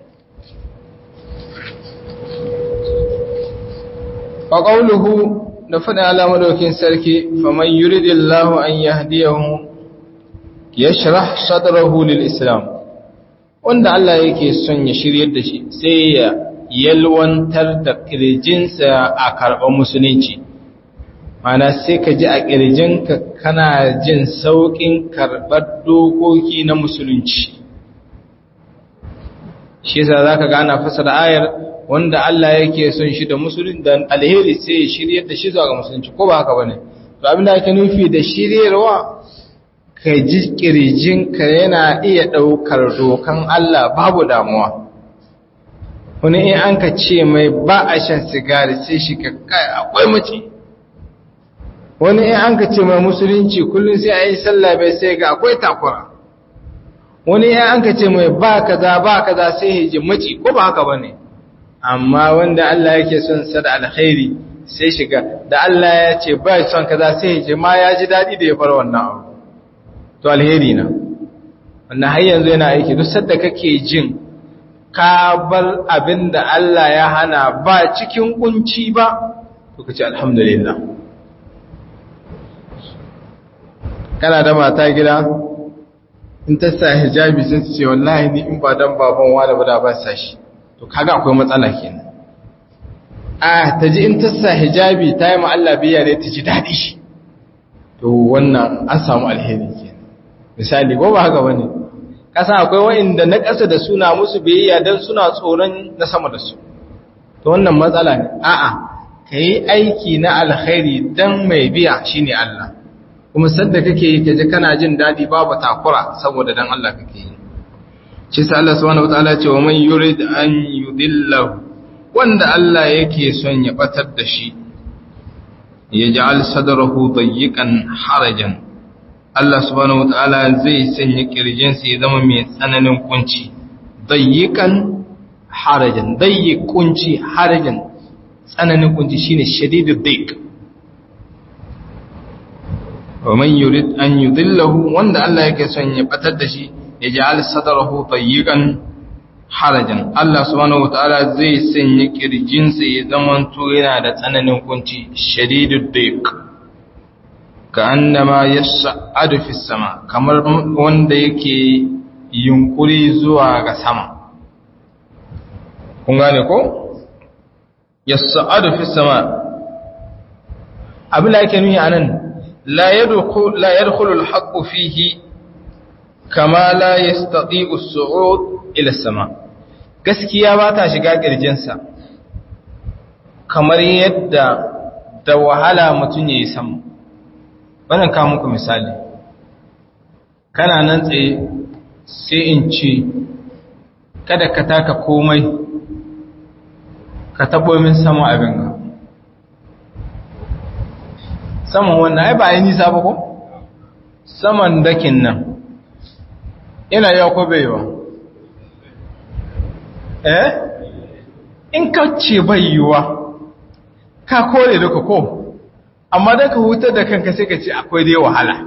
Speaker 1: wa qawluhu da faɗin alamadaukin sarki faman yuridillahu an yahdiyahu yashrah sadrahu lil islam wanda Allah yake son ya shiryar da shi sai ya yalwantar da kirjinsa a karɓar musulunci mana sai ka ji a kirjinka kana jin sauƙin karɓar dokoki na musulunci shi yasa zaka ga ana fasara ayar wanda Allah yake son shi da musulun da alheri sai ya shiryar da shi zuwa ga musulunci ko ba haka bane to abinda ake nufi da shiryarwa ka ji kirjinka yana iya daukar dokan Allah babu damuwa wani in an ka ce mai ba a shan sigari sai shi ka kai akwai mace wani in an ka ce mai musulunci kullum sai a yi sallah bai sai ga akwai takura wani in an ka ce mai ba kaza ba kaza sai ya ji maci ko ba haka bane amma wanda Allah yake son sa da alkhairi sai shiga da Allah ya ce ba son kaza sai ya ji ma ya ji dadi da ya fara wannan abu to alheri na wannan har yanzu yana aiki duk sadda kake jin ka bar abin da Allah ya hana ba cikin kunci ba to kace alhamdulillah kana da mata gida in ta sa hijabi sun ce wallahi ni in ba dan baban wani ba da ba sa shi to kaga akwai matsala kenan a ta ji in ta sa hijabi ta yi Allah biya ne ta ji daɗi shi to wannan an samu alheri kenan misali ko ba haka bane kasa akwai wa'inda na ƙasa da suna musu biyayya dan suna tsoron na sama da su to wannan matsala ne a'a kai aiki na alkhairi dan mai biya shine Allah kuma sadda kake yi kaje kana jin daɗi babu takura saboda dan Allah kake yi shi sa Allah subhanahu wataala ce wa man yurid an yudillahu wanda Allah yake son ya batar da shi ya ja'al sadrahu dayyiqan harajan Allah subhanahu wataala zai sanya kirjin sa ya zama mai tsananin kunci dayyiqan harajan dayyiq kunci harajan tsananin kunci shine shadidud dayyiq wa man yurid an yudillahu wanda Allah yake son ya batar da shi ya ja'al sadrahu dayyiqan harajan Allah subhanahu wataala zai sanya kirjinsa ya zamanto yana da tsananin kunci shadidud dayq ka annama yas'adu fis sama kamar wanda yake yunkuri zuwa ga sama kun gane ko yas'adu fis sama abin da yake nuni anan la yadkhul la yadkhulu al-haqqu fihi kama la yastati'u as-su'ud ila as-sama gaskiya ba ta shiga kirjinsa kamar yadda da wahala mutum yayi sama wannan ka muku misali kana nan tsaye sai in ce kada ka taka komai ka tabo min sama abin ka saman wannan ai ba yi nisa ba ko saman dakin nan ina yau ko baiwa eh in ka ce baiwa ka kore duka ko amma da ka hutar da kanka sai ka ce akwai dai wahala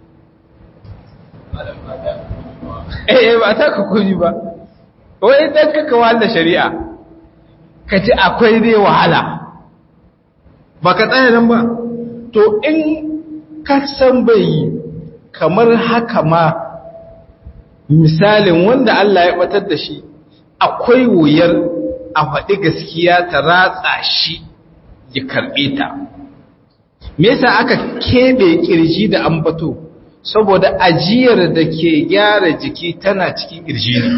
Speaker 1: eh ba ta ka kuni ba wai dan ka kawo da shari'a ka ce akwai dai wahala ba ka tsaya nan ba to in ka san bai yi kamar haka ma misalin wanda Allah ya batar da shi akwai wuyar a faɗi gaskiya ta ratsa shi ya karɓe ta me yasa aka keɓe ƙirji da ambato saboda ajiyar da ke gyara jiki tana cikin ƙirji ne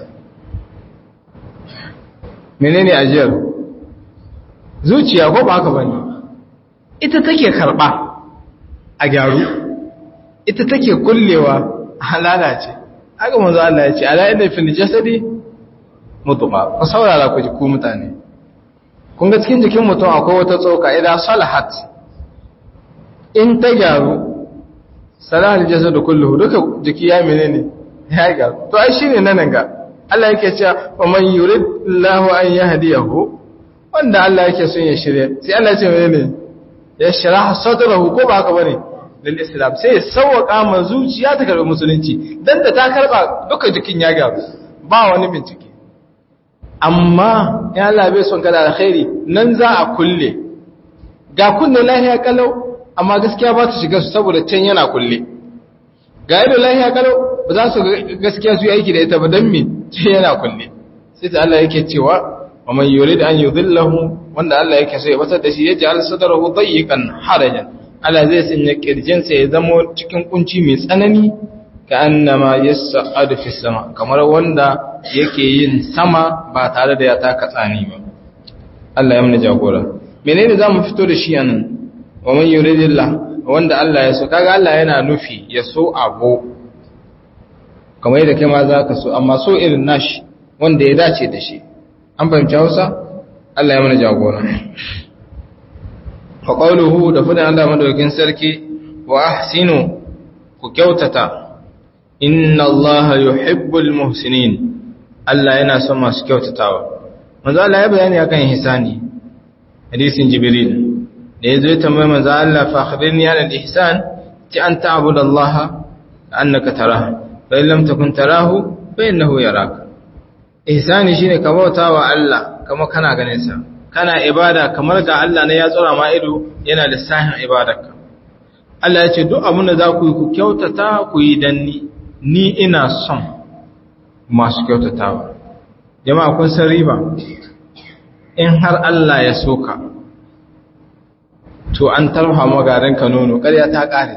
Speaker 1: menene ajiyar zuciya ko ba haka bane ita take karɓa a gyaru ita take kullewa a lalace haka manzo Allah ya ce ala inna fil jasadi mutuma ku saurara ku ji ku mutane kun ga cikin jikin mutum akwai wata tsoka idan salahat in ta gyaru salahal jasadu kulluhu duka jiki ya menene ya gyaru to ai shine nan ga Allah yake cewa wa man yurid Allahu an yahdiyahu wanda Allah yake son ya shirye sai Allah ya ce menene ya sharaha sadrahu ko ba haka bane lil islam sai ya sauwaka ma zuciya ta karbi musulunci dan da ta karba duka jikin ya gyaru ba wani bincike amma ya Allah bai son kada alkhairi nan za a kulle ga kunne lahiya kalau amma gaskiya ba ta shiga su saboda can yana kulle ga yadda lahiya kalau ba za su gaskiya su yi aiki da ita ba don me ce yana kulle sai ta Allah yake cewa wa man yurid an yudhillahu wanda Allah yake so ya batar da shi ya ji al-sadrahu dayyiqan harajan Allah zai sanya kirjinsa ya zama cikin kunci mai tsanani ka annama yas'adu fi sama kamar wanda yake yin sama ba tare da ya taka tsani ba Allah ya mana jagora menene zamu fito da shi anan wa man yuridillah wanda Allah ya so kaga Allah yana nufi ya so abu kamar yadda kai ma zaka so amma so irin nashi wanda ya dace da shi an fahimci Hausa Allah ya mana jagora fa qawluhu da fadan Allah madaukakin sarki wa ahsinu ku kyautata inna Allah yuhibbul muhsinin Allah yana son masu kyautatawa manzo Allah ya bayani akan ihsani hadisin jibril da yazo ya tambaye manzo Allah fa akhbirni an al-ihsan ti an ta'budu Allah annaka tarahu fa in lam takun tarahu fa innahu yaraka ihsani shine ka bautawa Allah kamar kana ganin sa kana ibada kamar ga Allah ne ya tsora ma ido yana lissafin ibadarka Allah ya ce duk abin da za ku yi ku kyautata ku yi danni ni ina son masu kyautatawa jama'a kun san riba in har Allah ya soka to an tarha magarin ka nono ƙarya ta ƙare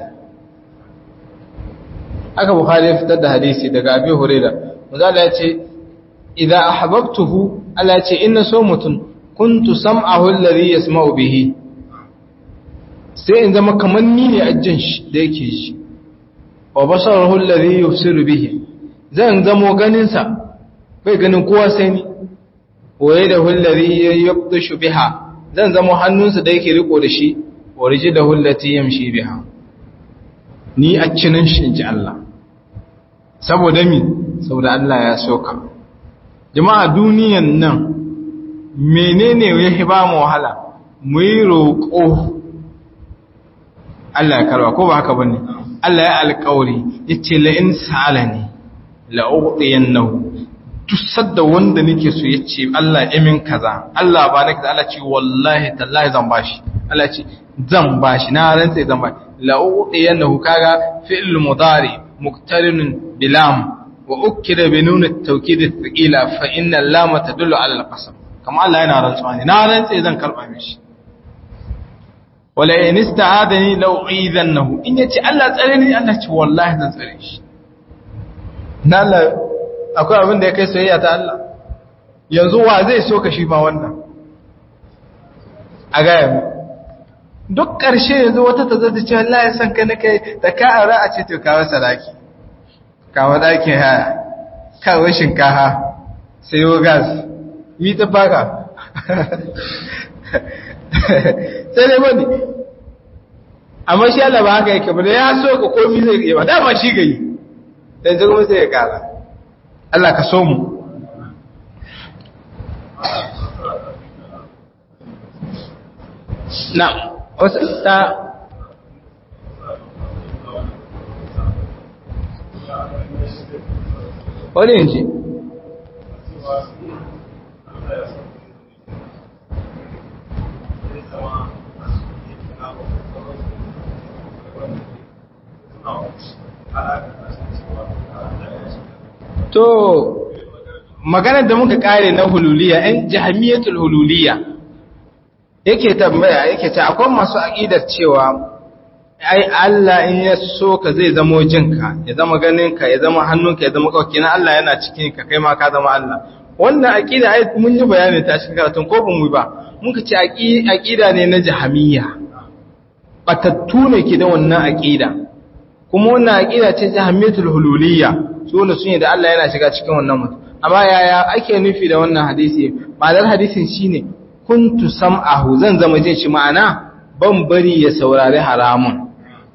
Speaker 1: aka bukhari ya fitar da hadisi daga abi huraira manzo ya ce idan ahbabtuhu Allah ya ce inna so mutum kuntu sam'ahu alladhi yasma'u bihi sai in zama kamar ni ne ajin shi da yake shi wa basarahu alladhi yubsiru bihi zan zamo ganin sa bai ganin kowa sai ni waye da alladhi yabdushu biha zan zamo hannunsa da yake riko da shi wa rijluhu allati yamshi biha ni a cinin shi inji Allah saboda mi saboda Allah ya soka jama'a duniyan nan menene ya ba mu wahala mu yi roƙo Allah ya karba ko ba haka bane Allah ya alƙawari yace la in sa'alani la ughtiyannahu
Speaker 2: tusar da wanda nake so ya ce Allah imin kaza Allah ba na kaza Allah ce wallahi tallahi zan bashi Allah ce zan bashi na rantsa zan bashi la'udiyannahu kaga fi'l mudari muqtarinun bilam wa ukida bi nun at-tawkid ath-thaqila fa inna lam tadullu ala al-qasam kama Allah yana rantsuwa ne na rantsa zan karba mishi wala in ista'adani la'u'idannahu in yace Allah tsare ni Allah ce wallahi zan tsare shi na Allah akwai abin da ya kai soyayya ta Allah yanzu wa zai so ka shi ma wannan a gaya mu duk ƙarshe yanzu wata ta zata ce Allah ya san ka na kai da ka aure a ce to kawo sadaki kawo daki haya kawo shinkafa sayo gas mi ta baka sai dai bane amma shi Allah ba haka yake ba da ya so ka komi zai yi ba dama shi gayi dan kuma sai ya kara Allah ka so mu na wasu ta wani yanci to maganar da muka kare na hululiya ɗan jahamiyatul hululiya yake tambaya yake ta akwai masu aƙidar cewa ai Allah in ya so ka zai zamo jinka ya zama ganinka ya zama hannunka ya zama kawai na Allah yana cikin ka kai ma ka zama Allah wannan aƙida ai mun yi bayani ta cikin karatun ko ban mu ba muka ce aƙida ne na jahamiyya batattu ne ke da wannan aƙida kuma wannan aƙida ce jahamiyatul hululiyya su ne sun yi da Allah yana shiga cikin wannan mutum amma yaya ake nufi da wannan hadisi ma'anar hadisin shine kuntu sam'ahu zan zama jin shi ma'ana ban bari ya saurari haramun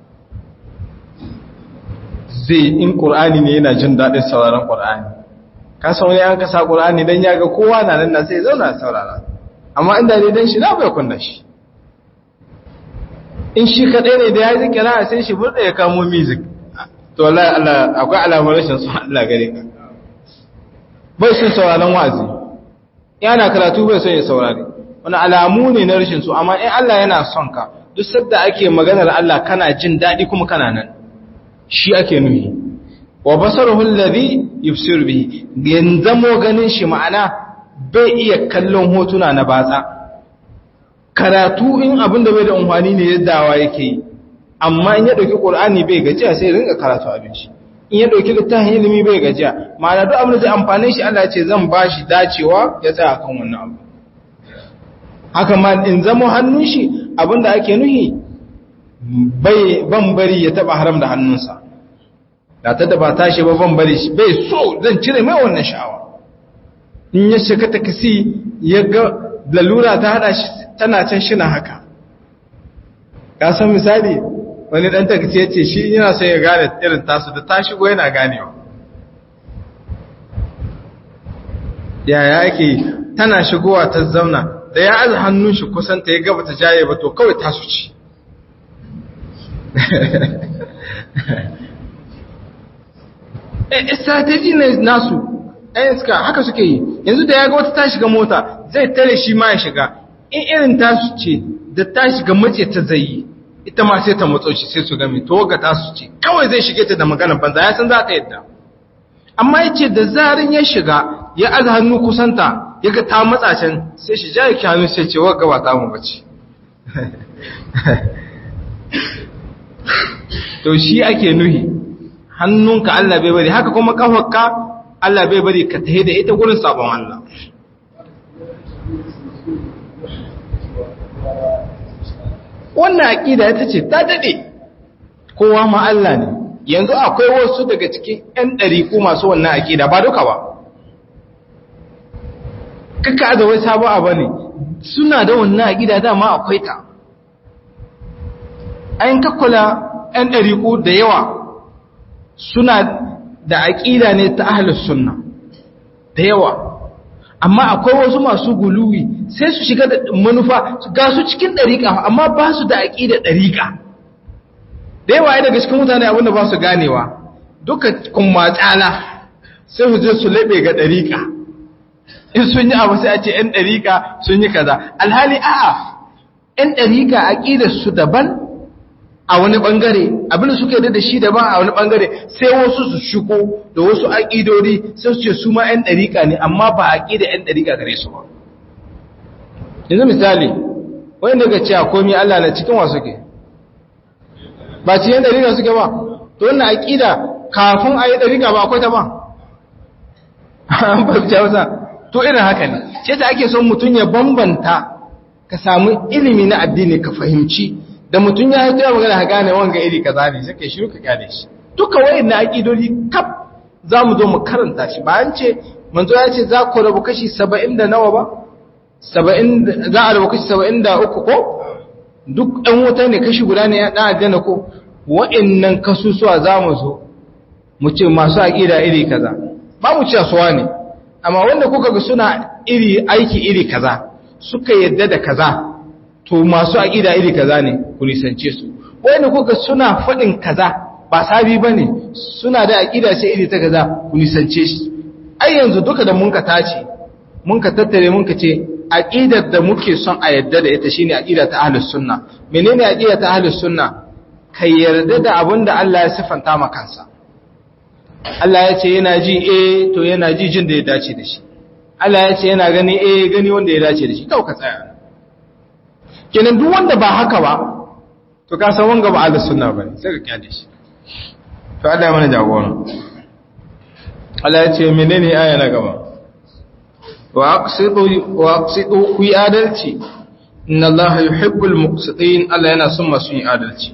Speaker 2: zai in qur'ani ne yana jin dadin sauraron qur'ani ka san wani an kasa qur'ani dan yaga kowa na nan sai ya zauna saurara amma inda ne dan shi na bai kunna shi in shi kadai ne da ya ji kira sai shi burda ya kamo music to wallahi Allah akwai alamar rashin son Allah gare ka bai son sauraron wa'azi yana karatu bai son ya saurari wani alamu ne na rashin so amma in Allah yana son ka duk sadda ake maganar Allah kana jin daɗi kuma kana nan shi ake nuhi wa basaruhu alladhi yubsiru bihi yanzamo ganin shi ma'ana bai iya kallon hotuna na batsa karatu in abin da bai da amfani ne yaddawa yake yi amma in ya dauki qur'ani bai gajiya sai rinka karatu abin shi in ya dauki littafin ilimi bai gajiya ma'ana duk abin da zai amfane shi Allah ya ce zan bashi dacewa ya tsaya kan wannan abu haka ma in zama hannun shi abinda ake nuhi bai ban bari ya taba haram da hannunsa da ta da ba tashi ba ban bari shi bai so zan cire mai wannan sha'awa in ya shiga takasi ya ga lalura ta hada shi tana can shi na haka ka san misali wani dan takasi ya ce shi yana son ya gane irin tasu da ta shigo yana ganewa yaya ake tana shigowa ta zauna da ya aza hannun shi kusan ta ya gaba ta jaye ba to kawai tasu ci strategy ne nasu ɗayan suka haka suke yi yanzu da ya ga wata ta shiga mota zai tare shi ma ya shiga in irin tasu ce da ta shiga mace ta zai ita ma sai ta matso shi sai su gami to ga tasu ce kawai zai shige ta da magana banza ya san za ta yadda amma ya ce da zarin ya shiga ya aza hannu kusanta ya ga ta matsa can sai shi ja yake hannu sai ce wa gaba ta mu bace to shi ake nuhi hannunka Allah bai bari haka kuma kafarka Allah bai bari ka tahe da ita gurin sabon Allah wannan aqida ita ce ta dade kowa ma Allah ne yanzu akwai wasu daga cikin ƴan ɗariƙu masu wannan aqida ba duka ba kaka da wai sabo abu ne suna da wannan aqida dama akwai ta ayin kakkula ƴan ɗariƙu da yawa suna da aƙida ne ta ahlus sunna da yawa amma akwai wasu masu guluwi sai su shiga da manufa ga su cikin ɗariƙa amma ba su da aƙida ɗariƙa da yawa daga cikin mutane abinda ba su ganewa duka kuma tsala sai su je su laɓe ga ɗariƙa in sun yi abu sai a ce ‘yan ɗariƙa sun yi kaza alhali a'a ‘yan ɗariƙa aƙidar su daban a wani ɓangare abinda suka yi da shi daban a wani ɓangare sai wasu su shigo da wasu aƙidori sai su ce su ma ‘yan ɗariƙa ne amma ba aƙidar ‘yan ɗariƙa gare su ba yanzu misali wani daga ce a komi Allah na cikin wasu ke ba ci ‘yan ɗariƙa suke ba to wannan aƙida kafin a yi ɗariƙa ba akwai ta ba an fahimci hausa to irin haka ne ce ta ake son mutum ya bambanta ka samu ilimi na addini ka fahimci da mutum ya haito ya magana ha gane wanga iri kaza ne sai kai shiru ka gane shi duka wayan na aqidodi kaf za mu zo mu karanta shi ba an ce manzo ya ce za ku rabu kashi 70 da nawa ba 70 za a rabu kashi 73 ko duk ɗan wuta ne kashi guda ne ya ɗan aljanna ko wa'annan kasusuwa za mu zo mu ce masu aqida iri kaza ba mu ce suwa ne amma wanda kuka ga suna iri aiki iri kaza suka yadda da kaza to masu aqida iri kaza ne ku nisance su wanda kuka suna fadin kaza ba sabi bane suna da aqida ce iri ta kaza ku nisance shi ai yanzu duka da mun ka tace mun ka tattare mun ka ce aqidar da muke son a yadda da ita shine aqida ta ahlus sunna menene aqida ta ahlus sunna kai yarda da abinda Allah ya sifanta maka kansa Allah ya ce yana ji eh to yana ji jin da ya dace da shi Allah ya ce yana gani eh gani wanda ya dace da shi kawai ka tsaya kenan duk wanda ba haka ba to ka san wanga ba ahlus sunna bane sai ka kyale shi to Allah ya mana jagora Allah ya ce menene aya na gaba wa aqsidu wa aqsidu ku adalci inna Allah yuhibbul muqsitin Allah yana son masu yin adalci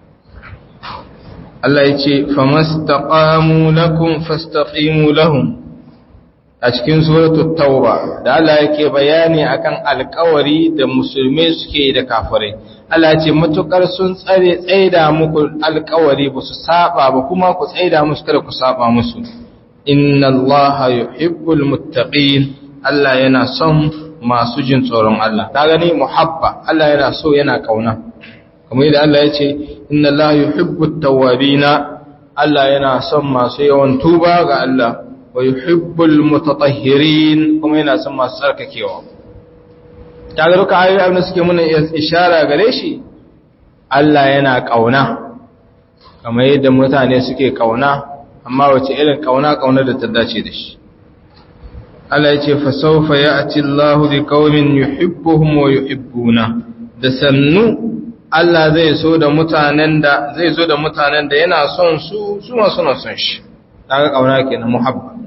Speaker 2: Allah ya ce famastaqamu lakum fastaqimu lahum a cikin suratul tauba da Allah yake bayani akan alƙawari da musulmai suke da kafirai Allah ya ce matukar sun tsare tsaida muku alƙawari ba su saba ba kuma ku tsaida musu kada ku saba musu inna Allah yuhibbul muttaqin Allah yana son masu jin tsoron Allah ta gani muhabba Allah yana so yana kauna kamar yadda Allah ya ce inna Allah yuhibbut tawwabina Allah yana son masu yawan tuba ga Allah wa yuhibbul mutatahhirin kuma yana son masu tsarkakewa kaga duka ayoyi abin da suke muna ishara gare shi Allah yana kauna kamar yadda mutane suke kauna amma wace irin kauna kauna da ta dace da shi Allah ya ce fa sawfa ya'ti Allahu biqaumin yuhibbuhum wa yuhibbuna da sannu Allah zai so da mutanen da zai zo da mutanen da yana son su su ma suna son shi daga kauna kenan muhabba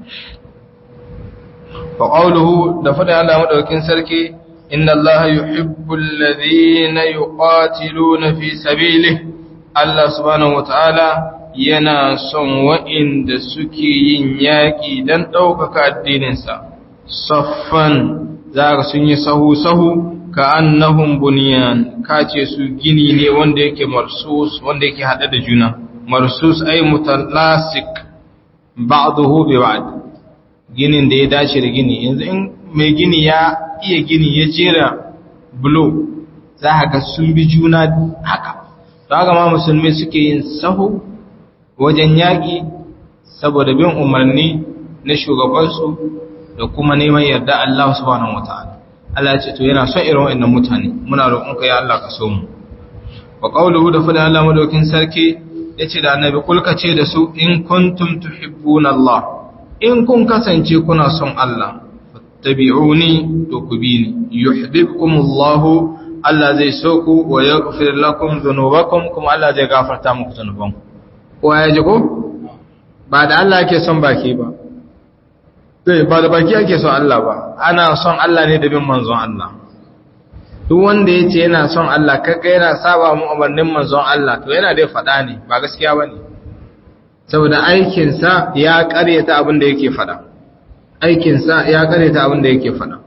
Speaker 2: fa qawluhu da fada Allah madaukin sarki inna Allah yuhibbul ladhina yuqatiluna fi sabilihi Allah subhanahu wataala yana son wa'inda suke yin yaƙi don ɗaukaka addininsa saffan za sun yi sahu-sahu ka annahum bunyan ka ce su gini ne wanda yake marsus wanda yake hada da juna marsus ay mutalasik ba'dahu bi ba'd ginin da ya dace da gini yanzu in mai gini ya iya gini ya jera bulo za ka ga sun bi juna haka to haka ma musulmi suke yin sahu wajen yaƙi saboda bin umarni na shugabansu da kuma neman yarda Allah subhanahu wataala Allah ya ce to yana son irin waɗannan mutane muna roƙonka ya Allah ka so mu wa qawluhu da fada Allah madaukin sarki yace da annabi kulka ce da su in kuntum tuhibbuna Allah in kun kasance kuna son Allah fattabi'uni to ku bi ni yuhibbukumullahu Allah zai so ku wa yaghfir lakum dhunubakum kuma Allah zai gafarta muku dhunubanku ko ya ji ko ba da Allah yake son baki ba sai ba da baki ake son Allah ba ana son Allah ne da bin manzon Allah duk wanda ya ce yana son Allah kaga yana saba mu umarnin manzon Allah to yana dai faɗa ne ba gaskiya bane saboda aikinsa ya ƙaryata abin da yake faɗa aikinsa ya ƙaryata abin da yake faɗa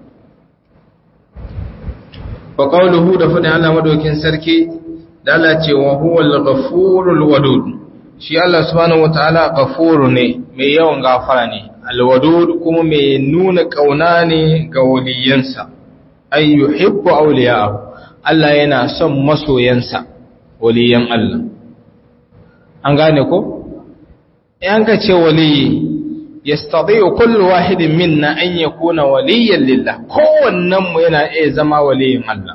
Speaker 2: wa qawluhu da faɗin Allah madaukin sarki da Allah ce wa huwal ghafurul wadud shi Allah subhanahu wataala ghafuru ne mai yawan gafara ne alwadud kuma mai nuna kauna ne ga waliyansa ay yuhibbu awliya'ahu Allah yana son masoyansa waliyan Allah an gane ko in ka ce waliyi yastati'u kullu wahidin minna an yakuna waliyyan lillah kowannen mu yana iya zama waliyin Allah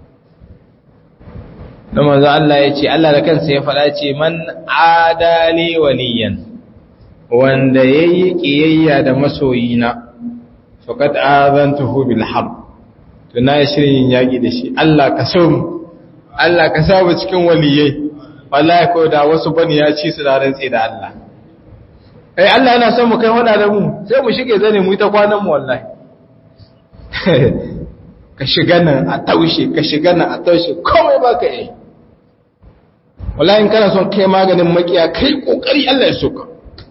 Speaker 2: dan manzo Allah ya ce Allah da kansa ya faɗa ce man adali waliyan wanda yayi kiyayya da masoyina faqad azantuhu bil harb to na shirin yaki da shi Allah ka so mu Allah ka sa mu cikin waliyai wallahi ko da wasu bani ya ci su da rantsi da Allah eh Allah yana son mu kai wada da mu sai mu shige zane mu ta kwanan mu wallahi ka shiga nan a taushe ka shiga nan a taushe komai baka yi wallahi in kana son kai maganin makiya kai kokari Allah ya soka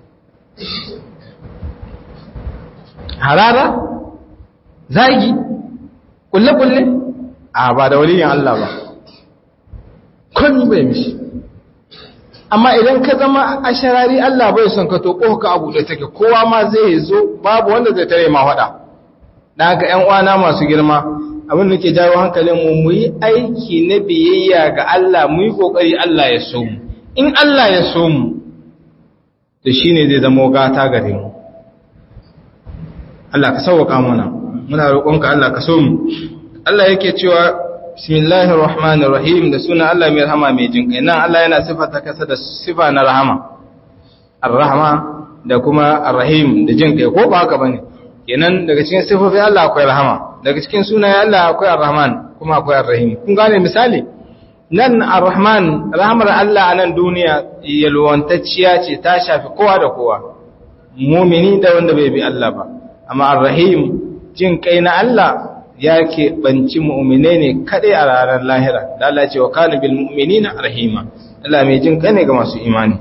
Speaker 2: harara zagi kulle kulle a ba da waliyin Allah ba komai bai mishi amma idan ka zama a sharari Allah bai son ka to ka abu da take kowa ma zai zo babu wanda zai tare ma faɗa dan haka ƴan uwana masu girma abin da ke jawo hankalin mu mu yi aiki na biyayya ga Allah mu yi kokari Allah ya so mu in Allah ya so mu to shine zai zama gata gare mu Allah ka sauka mana muna roƙonka Allah ka so mu Allah yake cewa bismillahir rahmanir rahim da sunan Allah mai rahama mai jinkai nan Allah yana sifata kasa da sifa na rahama ar-rahma da kuma ar-rahim da jinkai ko ba haka bane kenan daga cikin sifofin Allah akwai rahama daga cikin sunayen Allah akwai ar-rahman kuma akwai ar-rahim kun gane misali nan ar-rahman rahmar Allah a nan duniya yalwantacciya ce ta shafi kowa da kowa mumini da wanda bai bi Allah ba amma ar-rahim jin kai na Allah ya keɓanci mu'mine ne kaɗai a ranar lahira da Allah ce wa kana bil mu'minina rahima Allah mai jin kai ne ga masu imani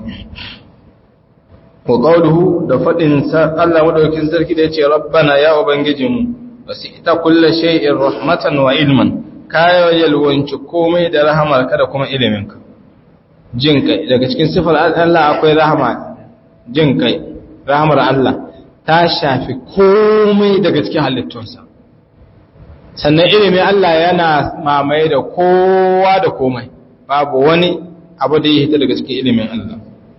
Speaker 2: wa qawluhu da fadin sa Allah madaukakin sarki da yace rabbana ya ubangijinmu wasita kullu shay'in rahmatan wa ilman kayo yalwanci komai da rahamar ka da kuma ilimin ka jin kai daga cikin sifar Allah akwai rahama jin kai rahamar Allah ta shafi komai daga cikin halittunsa sannan ilimin Allah yana mamaye da kowa da komai babu wani abu da ya hita daga cikin ilimin Allah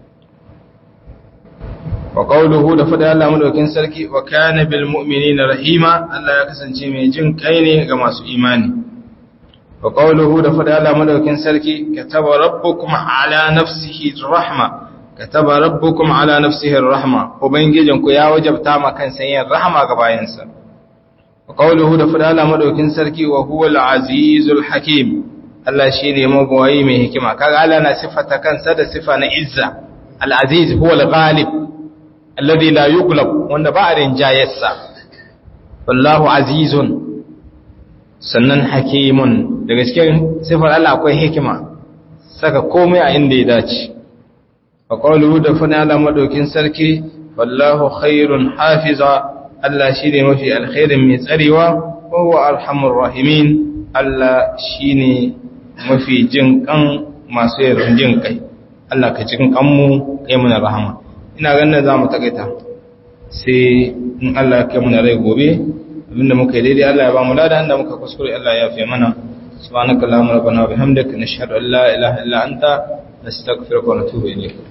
Speaker 2: wa qawluhu da fada Allah madaukin sarki wa kana bil mu'minina rahima Allah ya kasance mai jin kai ne ga masu imani wa qawluhu da fada Allah madaukin sarki kataba rabbukum ala nafsihi rahma kataba rabbukum ala nafsihi rahma ubangijinku ya wajabta ma kansa yin rahama ga bayansa وقوله da fadala madaukin sarki wa huwa al-azizul hakim Allah shine mabawayi mai hikima kaga Allah na sifata kansa da sifa na izza al-aziz huwa al-ghalib alladhi la yughlab wanda ba a rinjayarsa wallahu azizun sannan hakimun daga cikin sifar Allah akwai hikima saka komai a inda ya dace wa qawluhu da fadala madaukin sarki wallahu khairun hafiza Allah shi ne mafi alkhairin mai tsarewa, kowa alhamur rahimin Allah shi ne mafi jin kan masu yarin jin kai, Allah ka cikin kanmu kai muna rahama. Ina ganin za mu takaita, sai in Allah kai muna rai gobe, abinda muka yi daidai Allah ya ba mu lada inda muka kuskure Allah ya fi mana. Subhanaka Allahumma rabbana wa bihamdika nashhadu an la ilaha illa anta nastaghfiruka wa natubu ilayk.